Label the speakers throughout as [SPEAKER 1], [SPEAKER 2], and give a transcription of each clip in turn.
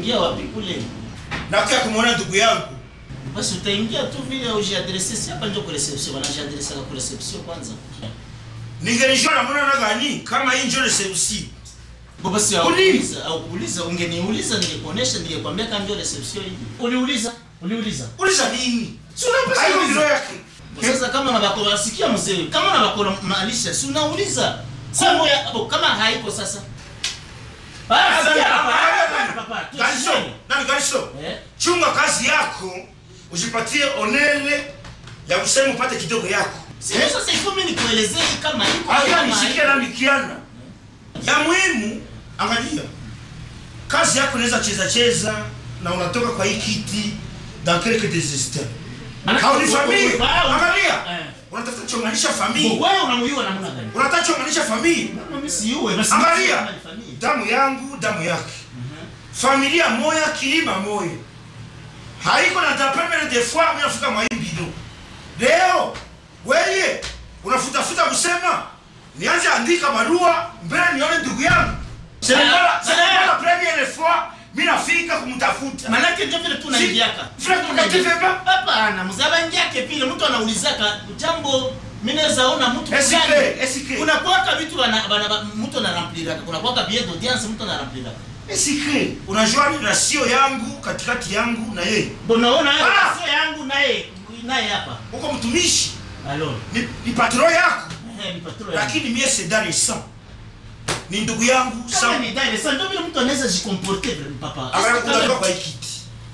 [SPEAKER 1] utaingia wapi kule?
[SPEAKER 2] na kia kumwona ndugu yangu
[SPEAKER 1] Basi utaingia tu vile ujiadresse, si hapa ndio kwa reception, wanajiadresse kwa reception kwanza.
[SPEAKER 2] ningenijua namuna na gani kama hii njo reception
[SPEAKER 1] Bo basi
[SPEAKER 2] Uli-
[SPEAKER 1] haukuuliza, au kuuliza, ungeniuliza ningekuonesha, ningekwambia kama ndio reception hii. Uliuliza? Uliuliza?
[SPEAKER 2] uliza nini
[SPEAKER 1] Si unapesa
[SPEAKER 2] hayo
[SPEAKER 1] uliza.
[SPEAKER 2] ndilo yake
[SPEAKER 1] Sasa kama unabakora sikia mzee, kama unabakora maalisha, si unauliza. Sambo ya bo, kama haiko sasa. Ah, sikia hapa. Papa,
[SPEAKER 2] Galiso,
[SPEAKER 1] tusieni.
[SPEAKER 2] nani Galiso?
[SPEAKER 1] Eh?
[SPEAKER 2] chunga kazi yako ujipatie onele ya kusema upate kidogo yako
[SPEAKER 1] Sio sasa iko mimi nikuelezee kama iko
[SPEAKER 2] Aya
[SPEAKER 1] kama
[SPEAKER 2] nishikia
[SPEAKER 1] haiko.
[SPEAKER 2] na mikiana ya muhimu angalia kazi yako inaweza cheza cheza na unatoka kwa hii kiti dans quelques des instants
[SPEAKER 1] Ana-
[SPEAKER 2] hauni famille
[SPEAKER 1] Ah,
[SPEAKER 2] angalia
[SPEAKER 1] Eh.
[SPEAKER 2] unatafuta chonganisha
[SPEAKER 1] Bo,
[SPEAKER 2] famille
[SPEAKER 1] Wewe unamuiwa namna gani?
[SPEAKER 2] unataka chonganisha famille
[SPEAKER 1] Mimi siuwe, basi
[SPEAKER 2] Angalia.
[SPEAKER 1] kama ni familia.
[SPEAKER 2] damu yangu damu yake familia moya kilima moya haiko na tapemele de fois mimi nafika mwaimbido leo weye unafutafuta kusema nianze andika barua mbele nione ndugu yangu
[SPEAKER 1] Ah, ah.
[SPEAKER 2] premiere fois mimi nafika kumtafuta
[SPEAKER 1] Manake ndio vile tu unaingiaka.
[SPEAKER 2] Frère, tunative pas?
[SPEAKER 1] Hapana, mzaba ingiake vile mtu anaulizaka jambo mimi naweza ona mtu
[SPEAKER 2] Esike,
[SPEAKER 1] fulani.
[SPEAKER 2] esike.
[SPEAKER 1] Unakuwaka vitu wana, wana, mtu anarampilaka. Unakuwaka billet d'audience mtu anarampilaka.
[SPEAKER 2] esike unajua rasio yangu katikati yangu na yeye
[SPEAKER 1] Unaona hayo
[SPEAKER 2] Ah!
[SPEAKER 1] sio yangu naye naye hapa.
[SPEAKER 2] uko mtumishi
[SPEAKER 1] Alo.
[SPEAKER 2] ni, ni patron yako
[SPEAKER 1] Eh, ni patron. yangu.
[SPEAKER 2] lakini mie sedari sa ni ndugu yangu
[SPEAKER 1] Kama
[SPEAKER 2] sa
[SPEAKER 1] ni dai, sasa ndio vile mtu anaweza jikomporter vile papa.
[SPEAKER 2] Angalia,
[SPEAKER 1] Kama-
[SPEAKER 2] utatoka kwa hii kiti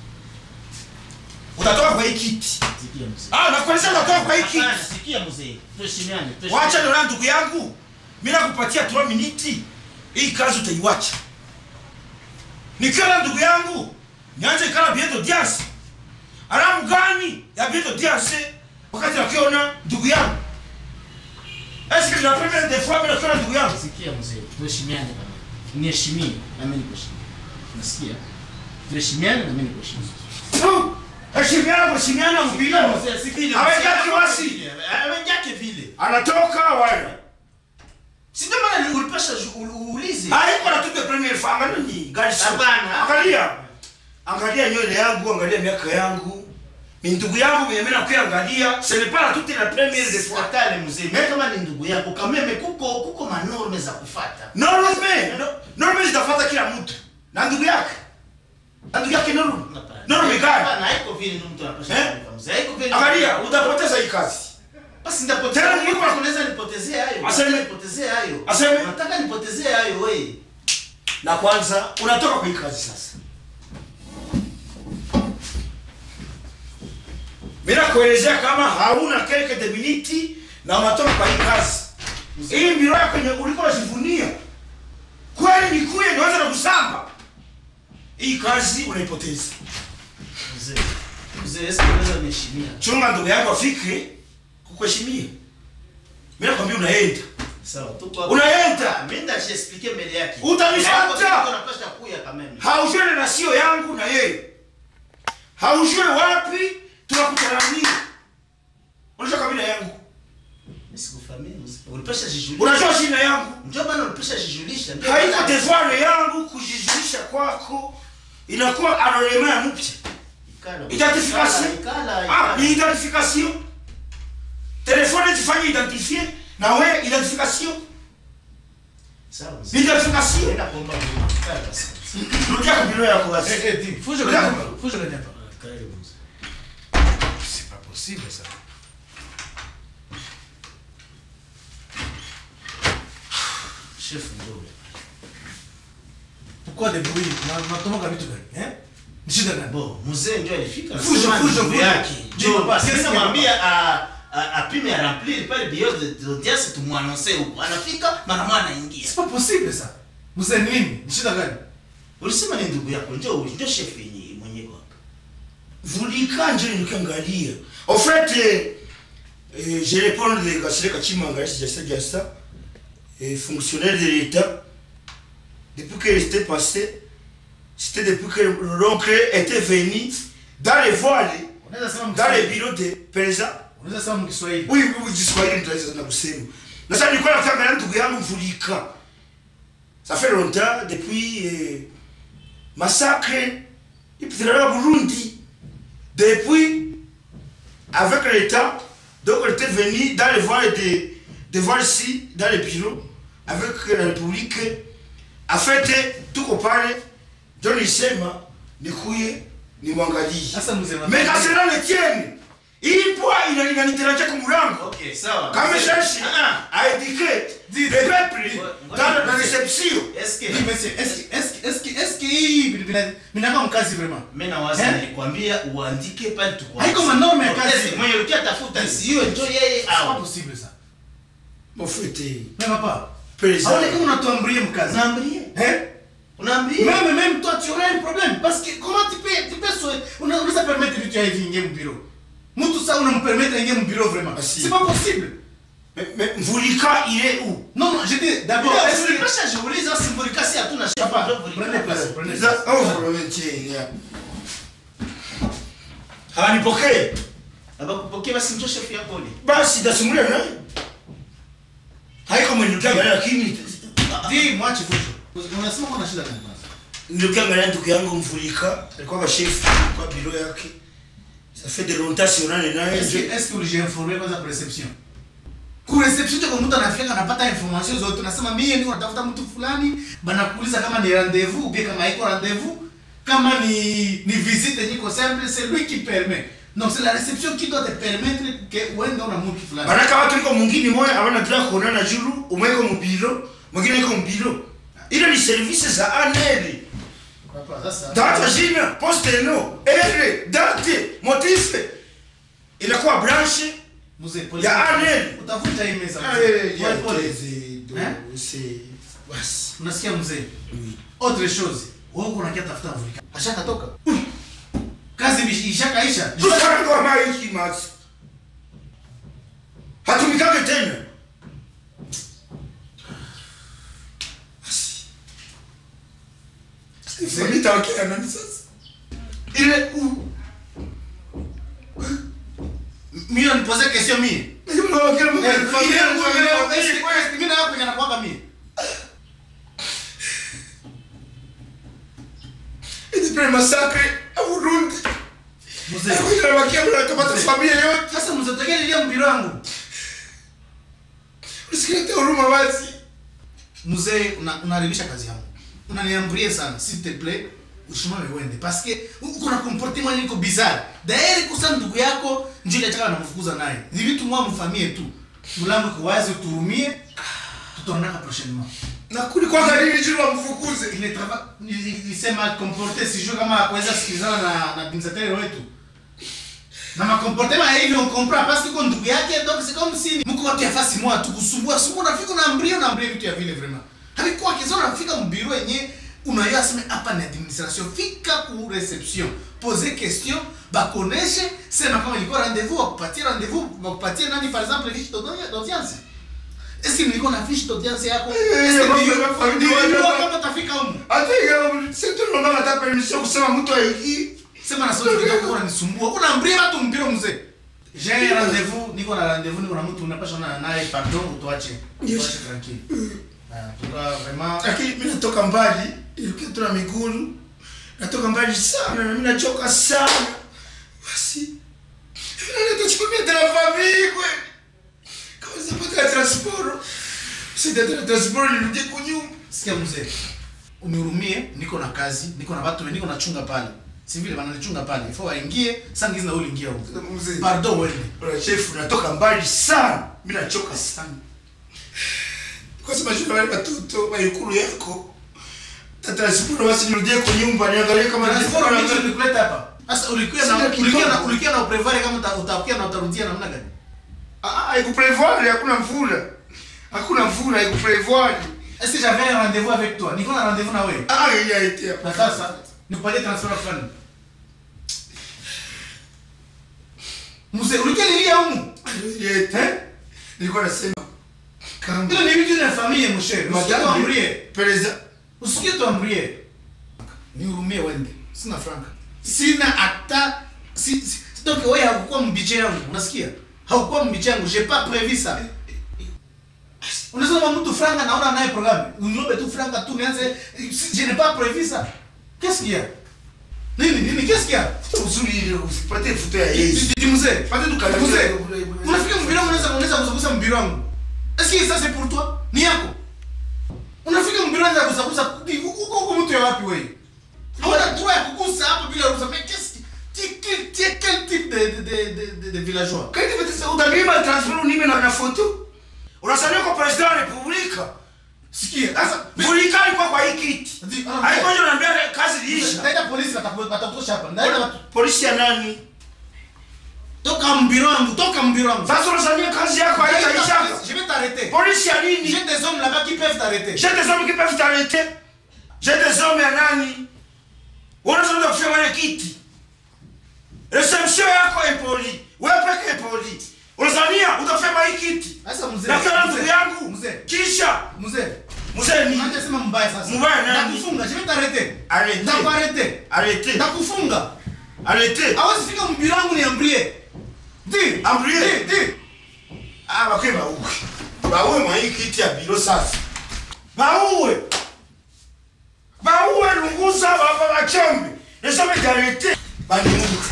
[SPEAKER 2] utatoka kwa hii kiti
[SPEAKER 1] Sikia mzee.
[SPEAKER 2] ah nakueleza utatoka kwa hii
[SPEAKER 1] Hapana,
[SPEAKER 2] kiti
[SPEAKER 1] sikia mzee. Tuheshimiane. tuheshimiane.
[SPEAKER 2] wacha niona ndugu yangu mimi nakupatia 3 miniti hii kazi utaiwacha nikiwa na ndugu yangu nianze kala bien d'audience alamu gani ya bien d'audience wakati nakiona ndugu yangu est-ce que la première des fois mimi nakiona ndugu yangu
[SPEAKER 1] Sikia mzee, tuheshimiane bana. Niheshimie na mimi nikuheshimu. Nasikia? Tuheshimiane na mimi nikuheshimu.
[SPEAKER 2] Fu! heshimiana kuheshimiana mbilo
[SPEAKER 1] Mzee, sikile.
[SPEAKER 2] Hawajaki wasi.
[SPEAKER 1] Hawajaki vile.
[SPEAKER 2] anatoka wala
[SPEAKER 1] Si ndio maana ulipasha uulize.
[SPEAKER 2] haiko na toute première fois angalia ni gari sio.
[SPEAKER 1] Hapana.
[SPEAKER 2] angalia angalia nywele yangu angalia miaka yangu ni ndugu yangu mwenye mimi nakuangalia ce n'est pas la toute la première des fois
[SPEAKER 1] Fuatane mzee. Mimi kama ni ndugu yako kameme kuko kuko manorme za kufuata.
[SPEAKER 2] norme no- norme zitafuata kila mtu na ndugu yake na ndugu yake norme norme gani
[SPEAKER 1] Hapana, haiko vile ndio mtu anapasha
[SPEAKER 2] Eh?
[SPEAKER 1] kufanya mzee. Haiko vile.
[SPEAKER 2] angalia utapoteza hii kazi
[SPEAKER 1] Basi ndapoteza.
[SPEAKER 2] Tena Mungu-
[SPEAKER 1] Mungu unaweza nipotezea hayo.
[SPEAKER 2] Aseme.
[SPEAKER 1] Unataka nipotezee hayo.
[SPEAKER 2] Aseme.
[SPEAKER 1] Unataka nipotezee hayo wewe.
[SPEAKER 2] na kwanza unatoka kwa hii kazi sasa mimi nakuelezea kama hauna kelke de miniti na unatoka kwa hii kazi hii mbiro yako yenye ulikuwa unajivunia kweli ni kuye nianza na kusamba hii kazi unaipoteza
[SPEAKER 1] Mzee. Mzee, eske unaweza niheshimia?
[SPEAKER 2] chunga ndugu yako afike kukuheshimia mimi nakwambia unaenda
[SPEAKER 1] Sawa, tuko hapa.
[SPEAKER 2] unaenda
[SPEAKER 1] Ah, mimi ndajiexplique mbele yake.
[SPEAKER 2] Utanifuata.
[SPEAKER 1] Hapo kitu unapasha kuya kameme.
[SPEAKER 2] haujue na rasio yangu na yeye haujue wapi tunakutana nini unajua kabila yangu
[SPEAKER 1] Nisikufahamia mzee. Ulipasha jijulisha.
[SPEAKER 2] unajua shina yangu
[SPEAKER 1] Ndio maana ulipasha jijulisha. Ndio
[SPEAKER 2] haiko
[SPEAKER 1] maana-
[SPEAKER 2] devoir yangu kujizuisha kwako inakuwa anonema ya mpya
[SPEAKER 1] Ikala.
[SPEAKER 2] identification
[SPEAKER 1] Ikala,
[SPEAKER 2] ah
[SPEAKER 1] ikala.
[SPEAKER 2] ni identification telefone tifanye identifier na we identification
[SPEAKER 1] Sawa,
[SPEAKER 2] ni
[SPEAKER 1] mzee.
[SPEAKER 2] identification
[SPEAKER 1] Nenda kuomba Mungu. Ikala basi.
[SPEAKER 2] rudia kabila yako basi
[SPEAKER 3] Eh, eh, dis, fuge le
[SPEAKER 2] Regarde.
[SPEAKER 3] nyapa, fuge le nyapa.
[SPEAKER 1] Karibu mzee.
[SPEAKER 3] C'est pas possible ça.
[SPEAKER 1] Chef ndio.
[SPEAKER 3] Pourquoi des bruits Na- Natomoka vitu gani? Eh? Ni shida gani?
[SPEAKER 1] Bo, mzee ndio alifika.
[SPEAKER 3] Fujo,
[SPEAKER 1] Sema
[SPEAKER 3] fujo,
[SPEAKER 1] ndugu
[SPEAKER 3] fujo.
[SPEAKER 1] yake.
[SPEAKER 3] Ndio,
[SPEAKER 1] Ndio
[SPEAKER 3] basi,
[SPEAKER 1] basi
[SPEAKER 3] sasa
[SPEAKER 1] mwambia a a- apime a remplir pale bio de d'audience tumwanonse huko. Anafika mara moja anaingia.
[SPEAKER 3] C'est pas possible ça. Mzee ni nini? Ni shida gani?
[SPEAKER 1] Ulisema ni ndugu yako ndio ndio chef yenyewe mwenyewe hapa.
[SPEAKER 2] vulika nje nikiangalia en fait eh, eh, je réponds de Gasireka Chimanga Jassa Jassa eh, fonctionnaire de l'État depuis que c'était passé c'était depuis que l'oncle était venu dans les voiles
[SPEAKER 3] Unaweza sema
[SPEAKER 2] dans les
[SPEAKER 3] Mkiswahili.
[SPEAKER 2] bureaux de président
[SPEAKER 3] Unaweza sema Mkiswahili.
[SPEAKER 2] oui oui Kiswahili nitaweza na kusema na sasa nilikuwa nakiangalia ndugu yangu Vulika ça fait longtemps depuis eh, massacre ipitirana burundi depuis avec le temps donc elle était venue dans les voies de, de voir ici dans les bureaux avec la république afete tuko pale ndio nilisema nikuye nimwangalie
[SPEAKER 3] Sasa mzee wa-
[SPEAKER 2] mais kasera le tienne hii pwa ina- inanitarajia kwa mlango
[SPEAKER 1] Okay, sawa.
[SPEAKER 2] kama
[SPEAKER 1] Mzee,
[SPEAKER 2] cherche
[SPEAKER 1] ah,
[SPEAKER 2] à éduquer
[SPEAKER 3] Dis-
[SPEAKER 2] le peuple
[SPEAKER 1] Ouais,
[SPEAKER 2] dans
[SPEAKER 1] ouais.
[SPEAKER 2] la réception
[SPEAKER 1] est-ce que
[SPEAKER 3] Oui, monsieur, est-ce que- est-ce que- est-ce que- est-ce que hii vina- vinaka mkazi vraiment
[SPEAKER 1] mimi nawaza
[SPEAKER 3] Eh?
[SPEAKER 1] nilikwambia uandike pale tukwa.
[SPEAKER 3] Haiko manorme ya kazi.
[SPEAKER 1] Yes, Mwenye ulikia tafuta si hiyo ndio yeye
[SPEAKER 3] C'est pas
[SPEAKER 1] au.
[SPEAKER 3] possible ça
[SPEAKER 2] mon fete
[SPEAKER 3] mais papa
[SPEAKER 2] président
[SPEAKER 3] aone kama unatuambrie mkazi
[SPEAKER 1] Unaambie?
[SPEAKER 3] hein
[SPEAKER 1] Unaambie?
[SPEAKER 3] même même toi tu aurais un problème parce que comment tu peux tu peux so- una- unaweza permettre vitu ya hivi ingie mbiro mtu sasa unampermettre ingie mbiro vraiment
[SPEAKER 2] Ah, si.
[SPEAKER 3] c'est pas possible
[SPEAKER 2] mais, mais Mvulika il est où
[SPEAKER 3] non non je dis d'abord
[SPEAKER 1] Ndio,
[SPEAKER 3] est-ce que
[SPEAKER 1] ulipasha jiuliza simbolika si hatuna chef.
[SPEAKER 3] papa
[SPEAKER 1] ndio ulipasha.
[SPEAKER 3] prenez place prenez
[SPEAKER 2] Za-
[SPEAKER 3] place
[SPEAKER 2] oh, Florentine, yeah. hawanipokee
[SPEAKER 1] Abakupokea basi ndio chef yako ni.
[SPEAKER 2] basi tasimulia naye haiko mwenitukiangalia lakini
[SPEAKER 3] dis mwache fujo unasema kuna shida gani kwanza
[SPEAKER 2] nilikiangalia ndugu yangu Mvulika alikuwa bashefu kwa biro yake ça fait de longtemps sionane naye
[SPEAKER 3] est-ce que est-ce que ulijiinforme kwanza kwa reception ku reception ndio mtu anafika anapata information zote unasema mimi niko natafuta mtu fulani banakuuliza kama ni rendez-vous ou bien kama haiko rendez-vous kama ni ni visite niko simple c'est lui qui permet donc c'est la réception qui doit te permettre que uende una mtu fulani
[SPEAKER 2] manaka watu iko mwingine moya abana tula kuonana julu umwe iko mubiro mwingine iko mubiro ile ni service za aneli
[SPEAKER 3] papa sasa
[SPEAKER 2] data jina poste no ere date motife inakuwa branche
[SPEAKER 3] mzee pole
[SPEAKER 2] Ya Arnel.
[SPEAKER 3] utafuta hii meza
[SPEAKER 2] Ah,
[SPEAKER 3] mzee.
[SPEAKER 2] eh,
[SPEAKER 3] Pole,
[SPEAKER 2] ya
[SPEAKER 3] pole.
[SPEAKER 2] tezi, do-
[SPEAKER 3] Hein?
[SPEAKER 2] c'est- basi.
[SPEAKER 3] unasikia mzee
[SPEAKER 2] Oui.
[SPEAKER 3] autre chose wewe uko unakia tafuta mvulika ashakatoka kazi bishi- ishakaisha
[SPEAKER 2] Tusarango maiki masi hatumikage tena Basi. Nitaongea nani sasa ile u
[SPEAKER 3] mimi unanipose question mimi
[SPEAKER 2] Nitaongea
[SPEAKER 3] Eh,
[SPEAKER 2] mambo ya
[SPEAKER 3] ile
[SPEAKER 2] familia,
[SPEAKER 3] ile
[SPEAKER 2] mambo ya
[SPEAKER 3] ile
[SPEAKER 2] familia.
[SPEAKER 3] mimi na hapo yanakuwa mimi
[SPEAKER 2] Hizi pre massacre ya Burundi
[SPEAKER 3] mzee
[SPEAKER 2] inabakia mnakamata familia yote
[SPEAKER 3] sasa mzee tekele ile mbiro yangu
[SPEAKER 2] usikilete huruma basi
[SPEAKER 3] mzee una- unaharibisha kazi yangu unaniambrie sana s'il te plaît usimame uende parce que uko na comportement niko bizarre daeri kusa ndugu yako njoo ile chaka namfukuza naye ni vitu mwa mfamie tu mlango iko wazi uturumie tutaonana prochainement
[SPEAKER 2] na kulikuwa nini juu wamfukuze
[SPEAKER 3] il ne travaille il s'est mal comporté sijui kama akuweza sikilizana na na binzateri wetu na makomportema ya hivi on comprend parce que kwa ndugu yake donc c'est comme si mko watu ya fasi moja tu kusumbua sumbua unafika na mbrio na mbrio vitu ya vile vraiment havikuwa kizo unafika mbiro yenye unayua sema hapa ni administration fika ku reception poser question bakoneshe sema kama ilikuwa rendez-vous wakupatie rendez-vous wakupatie nani par exemple fiche d'audience- d'audience est-ce que nilikuwa na fiche d'audience yako est-ce que
[SPEAKER 2] mambo ya
[SPEAKER 3] nilikuwa-
[SPEAKER 2] familia,
[SPEAKER 3] nilikuwa
[SPEAKER 2] mambo-
[SPEAKER 3] kama utafika huko
[SPEAKER 2] hata hiyo sisi tunaomba hata permission kusema mtu aiki
[SPEAKER 3] sema na sauti kidogo unanisumbua unaambia watu mpira mzee j'ai rendez-vous niko na rendez-vous niko na mtu unapasha na naye pardon utuache
[SPEAKER 2] Yes.
[SPEAKER 3] utuache tranquille ah tuka vraiment
[SPEAKER 2] lakini mimi natoka mbali ilikuwa tuna miguru natoka mbali sana na mimi nachoka sana basi mimi nitachukua tena famille kweli kama sipata transport sita tena transport nirudie kunyumba
[SPEAKER 3] sikia mzee unihurumie niko na kazi niko na watu niko nachunga pale si vile wananichunga pale ifo waingie sangizi na uliingia huko
[SPEAKER 2] mzee
[SPEAKER 3] pardon wende
[SPEAKER 2] Bwana chef natoka mbali sana mimi nachoka sana kwa sababu shule wale watoto wa ikulu yako tata siporo basi nirudie kwa nyumba niangalie kama
[SPEAKER 3] transport mimi
[SPEAKER 2] nilikuwa
[SPEAKER 3] nilikuleta hapa sasa ulikuwa na
[SPEAKER 2] Sina
[SPEAKER 3] ulikuwa na
[SPEAKER 2] kidogo.
[SPEAKER 3] ulikuwa na uprevoir kama uta- utakuja na utarudia namna gani
[SPEAKER 2] ah haikuprevoir hakuna mvula hakuna mvula haikuprevoir
[SPEAKER 3] est-ce que j'avais un rendez-vous avec toi niko na rendez-vous na wewe
[SPEAKER 2] ah il y a été
[SPEAKER 3] na sasa nikupatie transfer fulani mzee ulikuwa nilia humu
[SPEAKER 2] il y a été nilikuwa nasema kama
[SPEAKER 3] ile ni vitu vya familia mshere usikie tuamrie
[SPEAKER 2] pereza
[SPEAKER 3] usikie tuamrie nihurumie wende sina franka sina hata si, si, donc wewe haukuwa mbiche yangu unasikia haukuwa mbiche yangu j'ai pas prévu ça unasema mtu franga naona naye programme uniombe tu franga tu nianze si- je n'ai pas prévu ça Qu'est-ce qu'il y a Nini nini qu'est-ce qu'il y a
[SPEAKER 2] uzuri ile usipate futo ya Yesu
[SPEAKER 3] Didi mzee.
[SPEAKER 2] pate tukala
[SPEAKER 3] Mzee. Unafika mbiro wangu unaweza unaweza kusakusa mbiro wangu. Est-ce que ça c'est pour toi? Ni yako. Unafika mbiro unaweza kusakusa huko huko mtu ya wapi wewe? Hauna droit ya kugusa hapo bila ruhusa. Mais qu'est-ce que tu quel tu es quel type de de de de, de villageois?
[SPEAKER 2] Kaiti betesa utanipa transfer unime na na foto. Unasalia kwa president wa republika.
[SPEAKER 3] Sikia. Sasa
[SPEAKER 2] Vulikani kwa kwa hii kiti.
[SPEAKER 3] Ndi- ah,
[SPEAKER 2] Haiko ndio naambia kazi liisha.
[SPEAKER 3] Ndaenda polisi wataku- watakutosha hapa. Ndaenda watu.
[SPEAKER 2] Polisi ya nani?
[SPEAKER 3] Toka mbiro wangu, toka mbiro wangu.
[SPEAKER 2] Sasa unasalia kazi yako haitaisha.
[SPEAKER 3] Je vais t'arrêter.
[SPEAKER 2] Polisi ya nini?
[SPEAKER 3] J'ai des hommes là-bas qui peuvent t'arrêter.
[SPEAKER 2] J'ai des hommes qui peuvent t'arrêter. J'ai des hommes ya nani? Unaweza kufanya mwenye kiti. Reception yako impoli. Wewe peke impoli. Unazania utafanya hii kiti.
[SPEAKER 3] Sasa mzee.
[SPEAKER 2] Na kila ndugu
[SPEAKER 3] mzee,
[SPEAKER 2] yangu.
[SPEAKER 3] Mzee.
[SPEAKER 2] Kisha
[SPEAKER 3] Mzee.
[SPEAKER 2] mzee ni
[SPEAKER 3] Unaanza sema mbaya sasa.
[SPEAKER 2] Mbaya nani?
[SPEAKER 3] Ndakufunga, je vais t'arrêter.
[SPEAKER 2] Arrêtez.
[SPEAKER 3] Ndakuarrêter.
[SPEAKER 2] Arrêtez.
[SPEAKER 3] Ndakufunga.
[SPEAKER 2] Arrêtez.
[SPEAKER 3] Hawezi fika mbiro wangu niambie. Di.
[SPEAKER 2] Ambrie.
[SPEAKER 3] Di, di.
[SPEAKER 2] Ah, bakwe bauwe. Bauwe mwa hii kiti ya biro sasa. Bauwe. Bauwe lunguza baba bachombe. Nesome jarete. Bani mungu.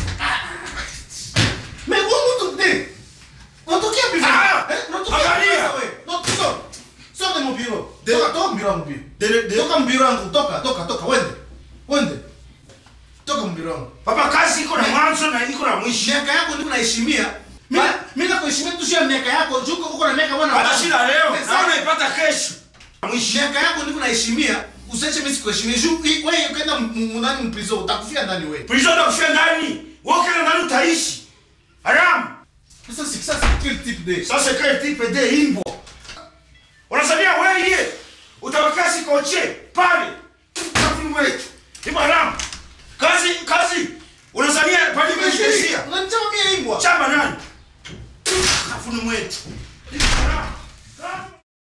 [SPEAKER 3] Mais wewe mtu di. Unatokea bibi.
[SPEAKER 2] Ah,
[SPEAKER 3] Eh, unatokea
[SPEAKER 2] angalia.
[SPEAKER 3] sasa wewe. No, sio. Sio de mon bureau.
[SPEAKER 2] De-
[SPEAKER 3] Toka toka mbiro wangu pia.
[SPEAKER 2] De- de-
[SPEAKER 3] Toka mbiro wangu, toka, toka, toka, wende. Wende. Toka mbiro wangu.
[SPEAKER 2] Papa kazi iko na mwanzo na iko na mwisho.
[SPEAKER 3] miaka yako ndiko naheshimia Mimi-
[SPEAKER 2] Ba-
[SPEAKER 3] mimi nakuheshimia tu sio miaka yako juko uko na miaka bwana
[SPEAKER 2] Hata shida leo.
[SPEAKER 3] Sasa,
[SPEAKER 2] Na unaipata kesho. Mwisho.
[SPEAKER 3] miaka yako ndiko naheshimia usiache mimi sikuheshimia juu hii- wewe ukaenda m- m- ndani mprizo utakufia ndani wewe
[SPEAKER 2] Prison ndo kufia ndani. Wewe kile ndani utaishi. Haram.
[SPEAKER 3] sasa si sasa quel type de
[SPEAKER 2] Sasa kile tipe de imbo. Unasania wewe utaweka sikoche pale. Kafu wetu. Ni haram. Kazi kazi. Unasania pale kujitesia.
[SPEAKER 3] unanichama mimi imbwa
[SPEAKER 2] Chama nani? Kafu ni mwetu. Ni haram. Kazi.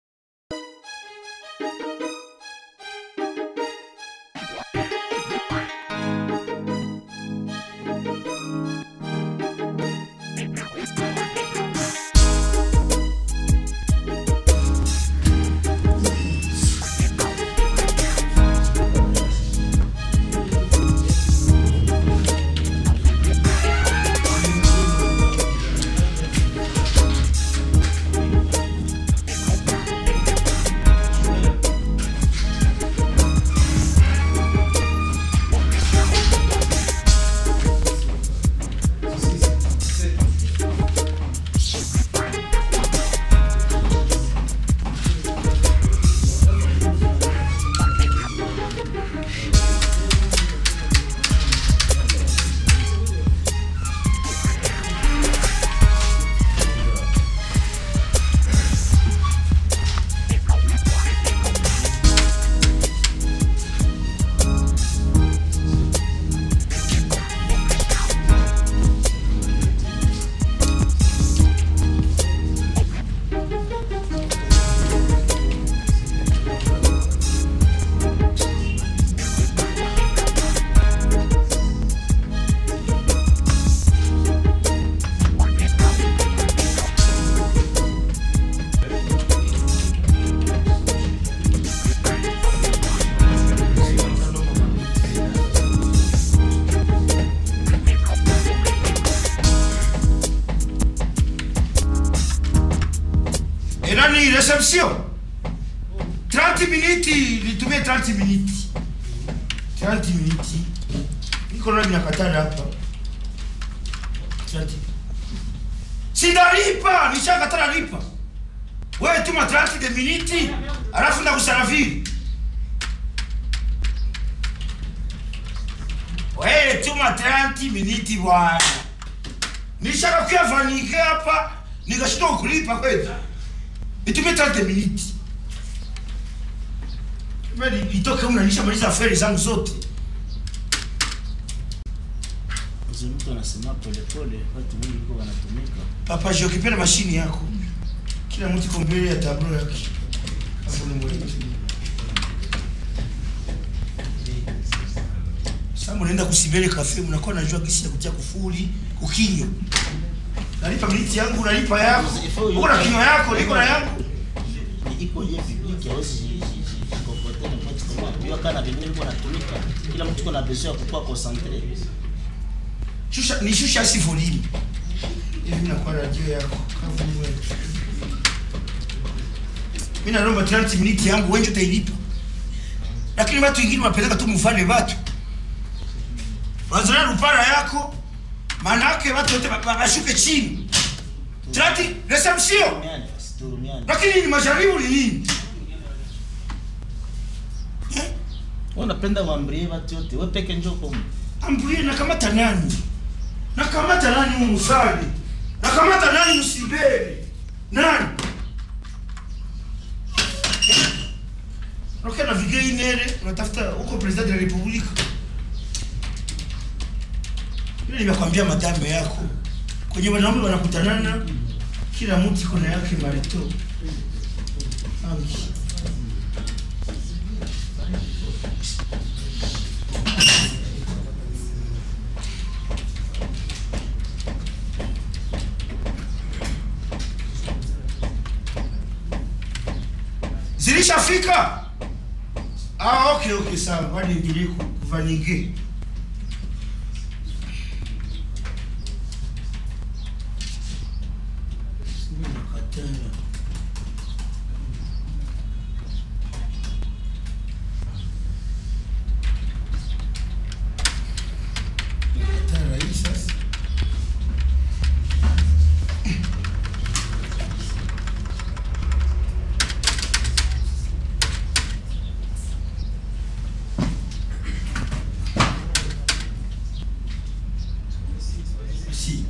[SPEAKER 2] Et là, ni réception. 30 minutes, nitumie 30 minutes. 30 minutes. Niko na minakatana hapa. 30. Sindalipa, nishakatana lipa. Wewe tuma 30 de minutes, alafu ndakusarafiri. Wewe tuma 30 minutes bwana. Nishakakuya vanike hapa, nikashindwa kulipa kweli. Nitumie 30 minutes. Mimi nitoke huko na nishamaliza aferi zangu zote.
[SPEAKER 1] Mzee mtu anasema polepole, watu wengi huko wanatumika.
[SPEAKER 2] Papa je ukipenda mashini yako. Kila mtu iko mbele ya tablo yake. Hapo ni mwetu. Sasa mnaenda kusibele kafe mnakuwa najua gisi ya kutia kufuli, kukinyo. Nalipa miniti yangu, nalipa yako. Uko na kinyo yako, niko na yangu.
[SPEAKER 1] Iko je public hawezi jikokote na mtu kama unajua kana vingine viko natumika kila mtu iko na besoin ya kukuwa concentré
[SPEAKER 2] shusha ni shusha si volume hivi nakuwa radio yako kavu wetu mimi naomba 30 minutes yangu wenje utailipa lakini watu wengine wapeleka tu mfano watu wazana rupara yako maana yake watu wote wa- wa- washuke chini 30 reception
[SPEAKER 1] turumiane basi turumiane
[SPEAKER 2] lakini ni majaribu ni nini eh?
[SPEAKER 1] wewe unapenda uambie watu yote wewe peke njoo kwa
[SPEAKER 2] ambuye nakamata nani nakamata nani mumusali nakamata nani musibere nani nakia na vigei inere unatafuta huko president de la republika ile nimekwambia madame yako kwenye wanaume wanakutanana kila mtu iko na yake marito Angi. zilishafika ah, okay okay sawa wani ndilie kuvaninge si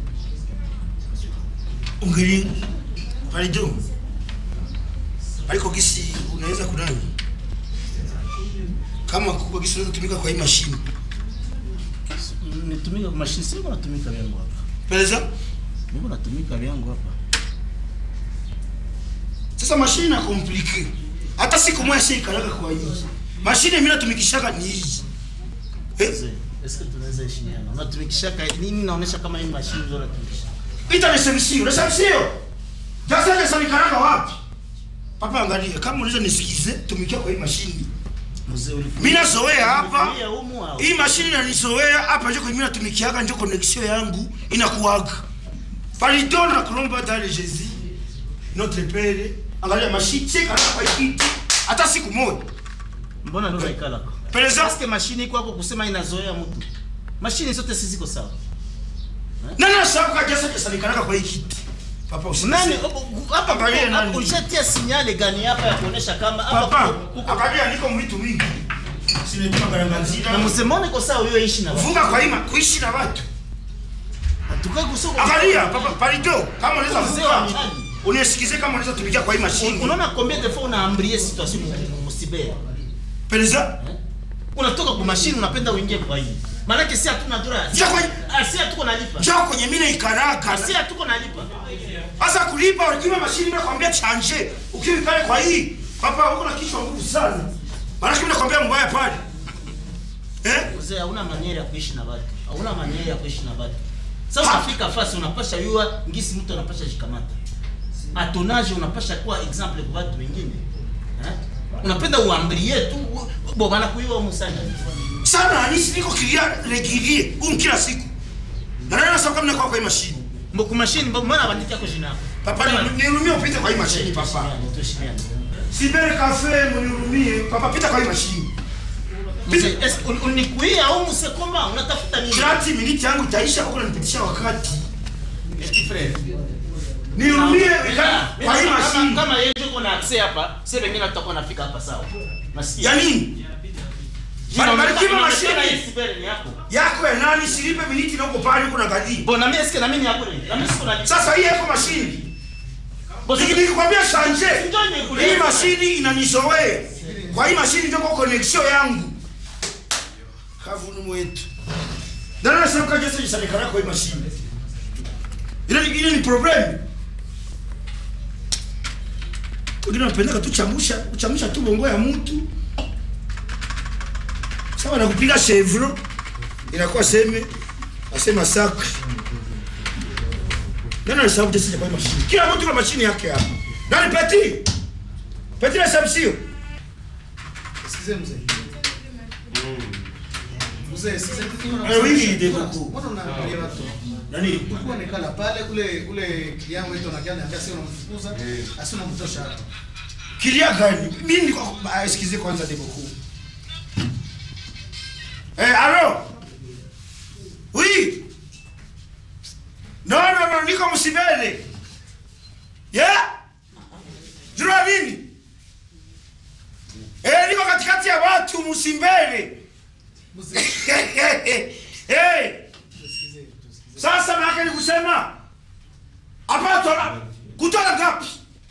[SPEAKER 2] ungeli palido aliko gisi unaweza kunani kama kuko gisi unaweza tumika kwa hii mashine
[SPEAKER 1] nitumika kwa machine sio natumika vyangu hapa
[SPEAKER 2] peleza
[SPEAKER 1] niko natumika vyangu hapa
[SPEAKER 2] sasa mashine na komplike hata siku moja si ikalaka kwa hii mashine mimi natumikishaka ni hii eh?
[SPEAKER 1] Mzee, eske tunaweza heshimiana unatumikishaka nini naonesha kama hii machine ndio unatumikisha
[SPEAKER 2] ita resemsio resemsio sasa resemkaraka wapi papa angalia kama unaweza nisikize tumikia kwa hii mashine
[SPEAKER 1] mzee ulifundisha
[SPEAKER 2] mimi nazoea hapa
[SPEAKER 1] Ulifikiria humu au
[SPEAKER 2] hii mashine inanizoea hapa njo kwenye mimi natumikiaga njo connexion yangu inakuwaga pardon na kulomba dans le Jésus notre père angalia mashine si kana kwa hii kiti hata siku moja
[SPEAKER 1] mbona ndio unaikala kwa
[SPEAKER 2] Peleza
[SPEAKER 1] Eske mashine iko hapo kusema inazoea mtu mashine zote si ziko sawa
[SPEAKER 2] nani asabu kajasa kesa nikanaka kwa hii kiti papa usi
[SPEAKER 1] nani hapa
[SPEAKER 2] Angalia
[SPEAKER 1] kuko-
[SPEAKER 2] nani.
[SPEAKER 1] hapo ulishatia sinyale gani hapa ya kuonesha kama hapa
[SPEAKER 2] papa
[SPEAKER 1] kuko- kuko-
[SPEAKER 2] angalia niko mwitu mingi sinetuma
[SPEAKER 1] na
[SPEAKER 2] garanganzira
[SPEAKER 1] msemone kwa sawa hiyo ishi na watu
[SPEAKER 2] funga kwa hii ma- kuishi na watu
[SPEAKER 1] tukae kusoko
[SPEAKER 2] angalia papa pardon kama unaweza
[SPEAKER 1] Mzee wa
[SPEAKER 2] funga
[SPEAKER 1] mtaji.
[SPEAKER 2] unisikize kama unaweza tumikia kwa hii mashine
[SPEAKER 1] unaona combien de fois unaambrie situation musibere
[SPEAKER 2] peleza
[SPEAKER 1] unatoka kwa mashine unapenda uingie kwa hii maana si hatuna dola
[SPEAKER 2] Njoo kwenye-
[SPEAKER 1] si hatuko nalipa
[SPEAKER 2] njoo kwenye mine ikaraka
[SPEAKER 1] si hatuko nalipa
[SPEAKER 2] Sasa kulipa ukiwa mashini mimi nakwambia chanje. Ukiwa pale kwa hii, papa uko na kichwa nguvu sana. Maana mimi nakwambia mbaya pale. Eh?
[SPEAKER 1] mzee hauna maniera ya kuishi na watu hauna maniera ya kuishi na watu sasa
[SPEAKER 2] Ha.
[SPEAKER 1] unafika fasi unapasha yua ngisi mtu anapasha shikamata atonaje unapasha kuwa example kwa watu wengine eh? unapenda uambrie tu u- bo bana kuiwa musana
[SPEAKER 2] Sana anisi niko kilia regilie um kila siku. Na nani nasema kama niko kwa hii mashini?
[SPEAKER 1] mboku mashine mbo- mbona bandika kwa jina yako
[SPEAKER 2] Papa ni- nihurumie upite kwa hii mashini papa.
[SPEAKER 1] Tuheshimiane, tuheshimiane.
[SPEAKER 2] Sibere kafe mnihurumie. Papa pita kwa hii mashini.
[SPEAKER 1] Mzee, es- un- unikuia au msekoma unatafuta nini
[SPEAKER 2] 30 minutes yangu itaisha huko nanipitisha wakati.
[SPEAKER 1] Petit frère.
[SPEAKER 2] Nihurumie
[SPEAKER 1] Ah,
[SPEAKER 2] ika- kwa hii
[SPEAKER 1] kama-
[SPEAKER 2] mashini.
[SPEAKER 1] kama yeye yuko na access hapa sasa wengine tutakuwa nafika hapa sawa nasikia
[SPEAKER 2] Ya nini?
[SPEAKER 1] Inaonekana-
[SPEAKER 2] Barikiwa
[SPEAKER 1] inaonekana
[SPEAKER 2] mashini.
[SPEAKER 1] hii sibere ni yako
[SPEAKER 2] Yako ya nani silipe miniti na uko pale uko na gadi.
[SPEAKER 1] Bona mimi eske na mimi ni yako ni. Na mimi siko na
[SPEAKER 2] Sasa hii yako mashini.
[SPEAKER 1] Bosi
[SPEAKER 2] Nikikwambia shanje.
[SPEAKER 1] Njoo nikuulize.
[SPEAKER 2] Hii mashini inanizoea. Kwa hii mashini ndio kwa connection yangu. Kavunu mwetu. Ndio nasema kaje sasa jisanikana kwa hii mashini. Ile ile ni problem. Wengine wanapenda tu chamusha, kuchamusha tu bongo ya mtu. Sawa na kupiga chevron inakuwa seme asema sacre. Nani anahesabu tesi kwa hii mashini? Kila mtu na mashini yake hapa. Nani Peti? Peti na sabsio.
[SPEAKER 3] Sikize mzee. Mzee, sasa
[SPEAKER 2] Eh, oui, de beaucoup.
[SPEAKER 3] Mbona unaambia watu?
[SPEAKER 2] Nani?
[SPEAKER 3] Ulikuwa nekala pale kule kule kiango wetu anakia anambia sio unamfukuza, asi unamtosha hapa.
[SPEAKER 2] Kilia gani? Mimi niko ah, excusez kwanza de beaucoup. Eh, allô? Oui. Non, non, non, niko msibele. Yeah? Jua nini? Eh, niko katikati ya watu msimbele.
[SPEAKER 3] Mzee,
[SPEAKER 2] Eh,
[SPEAKER 3] tusikize, tusikize.
[SPEAKER 2] sasa maana ni kusema hapa tola kutola ngapi?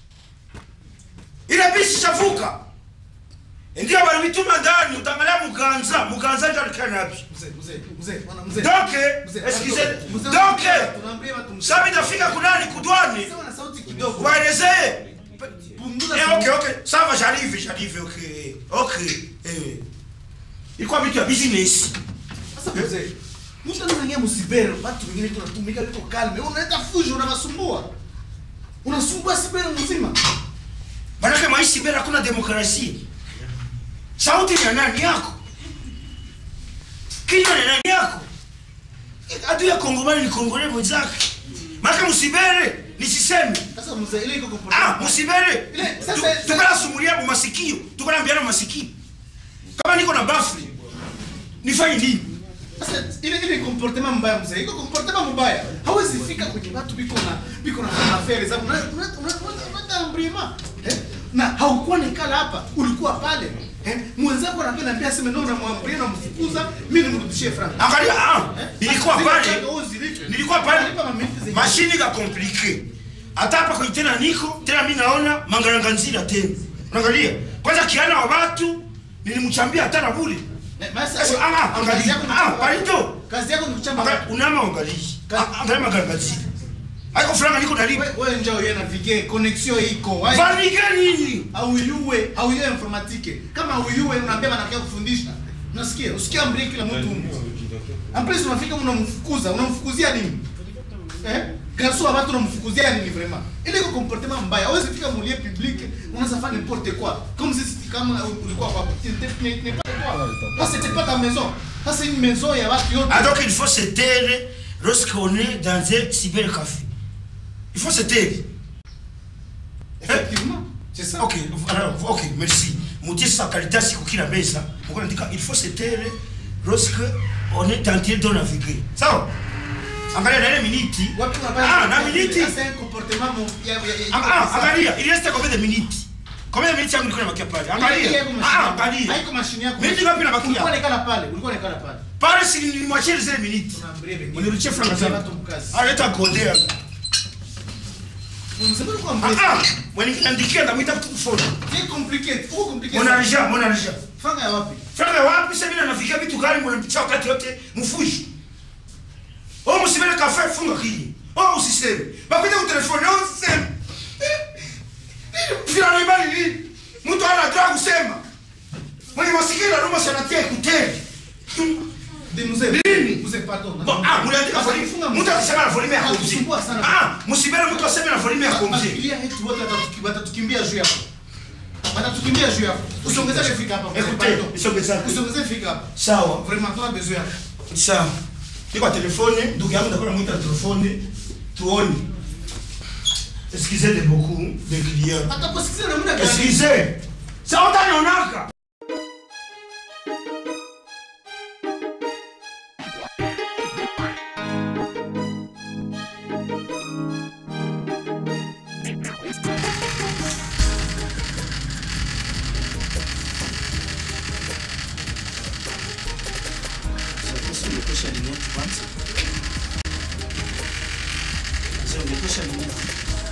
[SPEAKER 2] Ile bisi shavuka. Ndio bali mituma ndani utangalia muganza, muganza ndio alikana wapi?
[SPEAKER 3] Mzee, mzee, mzee, bwana mzee.
[SPEAKER 2] Donc,
[SPEAKER 3] Mzee,
[SPEAKER 2] excusez,
[SPEAKER 3] mzee,
[SPEAKER 2] donc
[SPEAKER 3] tunaambia watu mzee.
[SPEAKER 2] sasa itafika kunani kudwani?
[SPEAKER 3] Sema na sauti kidogo.
[SPEAKER 2] Waelezee.
[SPEAKER 3] Punguza
[SPEAKER 2] Eh,
[SPEAKER 3] sauti.
[SPEAKER 2] okay, okay. Sawa, j'arrive, j'arrive, okay. Okay. Eh. Ilikuwa vitu ya business.
[SPEAKER 3] Sasa mzee, mtu anaingia msibere, watu wengine tunatumika liko kalme. Unaleta fujo unawasumbua. Unasumbua sibere mzima.
[SPEAKER 2] Manake maisha bila hakuna demokrasia. Sauti ni ya nani yako? Kinywa ni nani yako? Adui ya Kongomani ni Kongole mwenzake. Manake msibere nisiseme.
[SPEAKER 3] Sasa mzee, ile iko
[SPEAKER 2] Ah,
[SPEAKER 3] comportement.
[SPEAKER 2] msibere.
[SPEAKER 3] Ile, sasa-
[SPEAKER 2] Tu- Tukala sumulia mu masikio. Tukala mbiana masikio. Kama niko na bafri. Nifanye nini?
[SPEAKER 3] Sasa ile ile comportement mbaya mzee, iko comportement mbaya. Hawezi fika kwenye watu biko na biko na affaire za una una una ambrima. Eh? Na haukuwa nikala hapa, ulikuwa pale. Eh? Mwenzako anakuwa anambia sema ndio unamwambia na mfukuza, mimi nimrudishie franc.
[SPEAKER 2] Angalia, ah, nilikuwa pale. Nilikuwa pale.
[SPEAKER 3] Mashini
[SPEAKER 2] Mashini ka compliqué. Hata hapa kwenye tena niko, tena mimi naona mangaranga nzira tena. Unaangalia? Kwanza kiana wa watu nilimchambia hata na bure. Sasa anga angalia. Ah, palito.
[SPEAKER 3] Kazi yako ni kuchamba.
[SPEAKER 2] Anga unama angalia. Ah, Angalia mangaranga nzira. Haiko franga niko nalipa.
[SPEAKER 3] Wewe wewe njoo yeye navige connexion iko. Wai-
[SPEAKER 2] Vanike nini?
[SPEAKER 3] Hauyue, hauyue informatique. Kama hauyue unaambia banakia kufundisha. Unasikia? Usikia amri kila mtu mtu. Ampres unafika unamfukuza, unamfukuzia nini? Eh? Garso wa watu unamfukuzia nini vraiment? Ile iko comportement mbaya. Hawezi fika mulie public, unaweza faire n'importe quoi. Comme si kama ulikuwa kwa n'est n'est pas toi. Parce que c'est pas ta maison. Ça c'est une maison ya watu yote.
[SPEAKER 2] Ah donc il faut se taire lorsqu'on est dans un cybercafé. Il faut se taire.
[SPEAKER 3] Effectivement. C'est ça.
[SPEAKER 2] Ok, alors, ok, merci. Mutie sa qualité siku kila meza. Mko andika il faut se taire lorsque on est en train de naviguer. Sawa? Angalia na ile miniti.
[SPEAKER 3] Watu
[SPEAKER 2] Ah, na miniti.
[SPEAKER 3] C'est un comportement mon ya ya.
[SPEAKER 2] Ah, ah, angalia, il reste combien de minutes? Combien de minutes yangu nilikuwa nabakia pale? Angalia. Ah, angalia.
[SPEAKER 3] Haiko mashine yako.
[SPEAKER 2] Miniti ngapi nabakia?
[SPEAKER 3] Ulikuwa nekala pale, ulikuwa nekala pale.
[SPEAKER 2] Pale si nilimwachia zile minutes.
[SPEAKER 3] Tunaambia wengine.
[SPEAKER 2] Uniruchie franga
[SPEAKER 3] Tunaambia
[SPEAKER 2] zangu.
[SPEAKER 3] watu mkazi.
[SPEAKER 2] Ah, leta kodea.
[SPEAKER 3] Msema ulikuwa
[SPEAKER 2] Ah,
[SPEAKER 3] mbele.
[SPEAKER 2] ah, mwenye niandikia ndamwita mtu phone.
[SPEAKER 3] C'est compliqué. Trop compliqué.
[SPEAKER 2] Mon argent, mon argent.
[SPEAKER 3] Fanga ya wapi?
[SPEAKER 2] Franga wapi sasa mimi nafikia vitu gani mnampicha wakati yote mfushi. Oh msibele kafe funga kiji. Oh usiseme. Bakuja ku telefone oh usiseme. Fila ni bali nini? Mtu ana droit kusema. Mwenye masikio na ruma sana tia kuteli.
[SPEAKER 3] De mzee.
[SPEAKER 2] Nini?
[SPEAKER 3] Mzee pardon.
[SPEAKER 2] Bon, ah, mliandika volume.
[SPEAKER 3] Funga
[SPEAKER 2] Mtu akisema na volume ya komzi.
[SPEAKER 3] Anasumbua sana.
[SPEAKER 2] Ah, msibele mtu aseme na volume ya komzi.
[SPEAKER 3] Familia yetu wote watatuki- watatukimbia juu yako. Watatukimbia juu yako. Usiongezee fika hapa. mzee,
[SPEAKER 2] Écoutez,
[SPEAKER 3] pardon.
[SPEAKER 2] isongeza.
[SPEAKER 3] Usiongezee fika hapa.
[SPEAKER 2] Sawa.
[SPEAKER 3] Vraiment tuna besoin yako.
[SPEAKER 2] Sawa. Niko kwa telefone, ndugu yangu ndakuwa namuita telefone. Tuone. Excusez de beaucoup de clients.
[SPEAKER 3] Hata kusikiza namna gani?
[SPEAKER 2] Excusez. Ça utanionaka.
[SPEAKER 1] Ungetosha limoti kwanza. Sasa ungetosha limoti.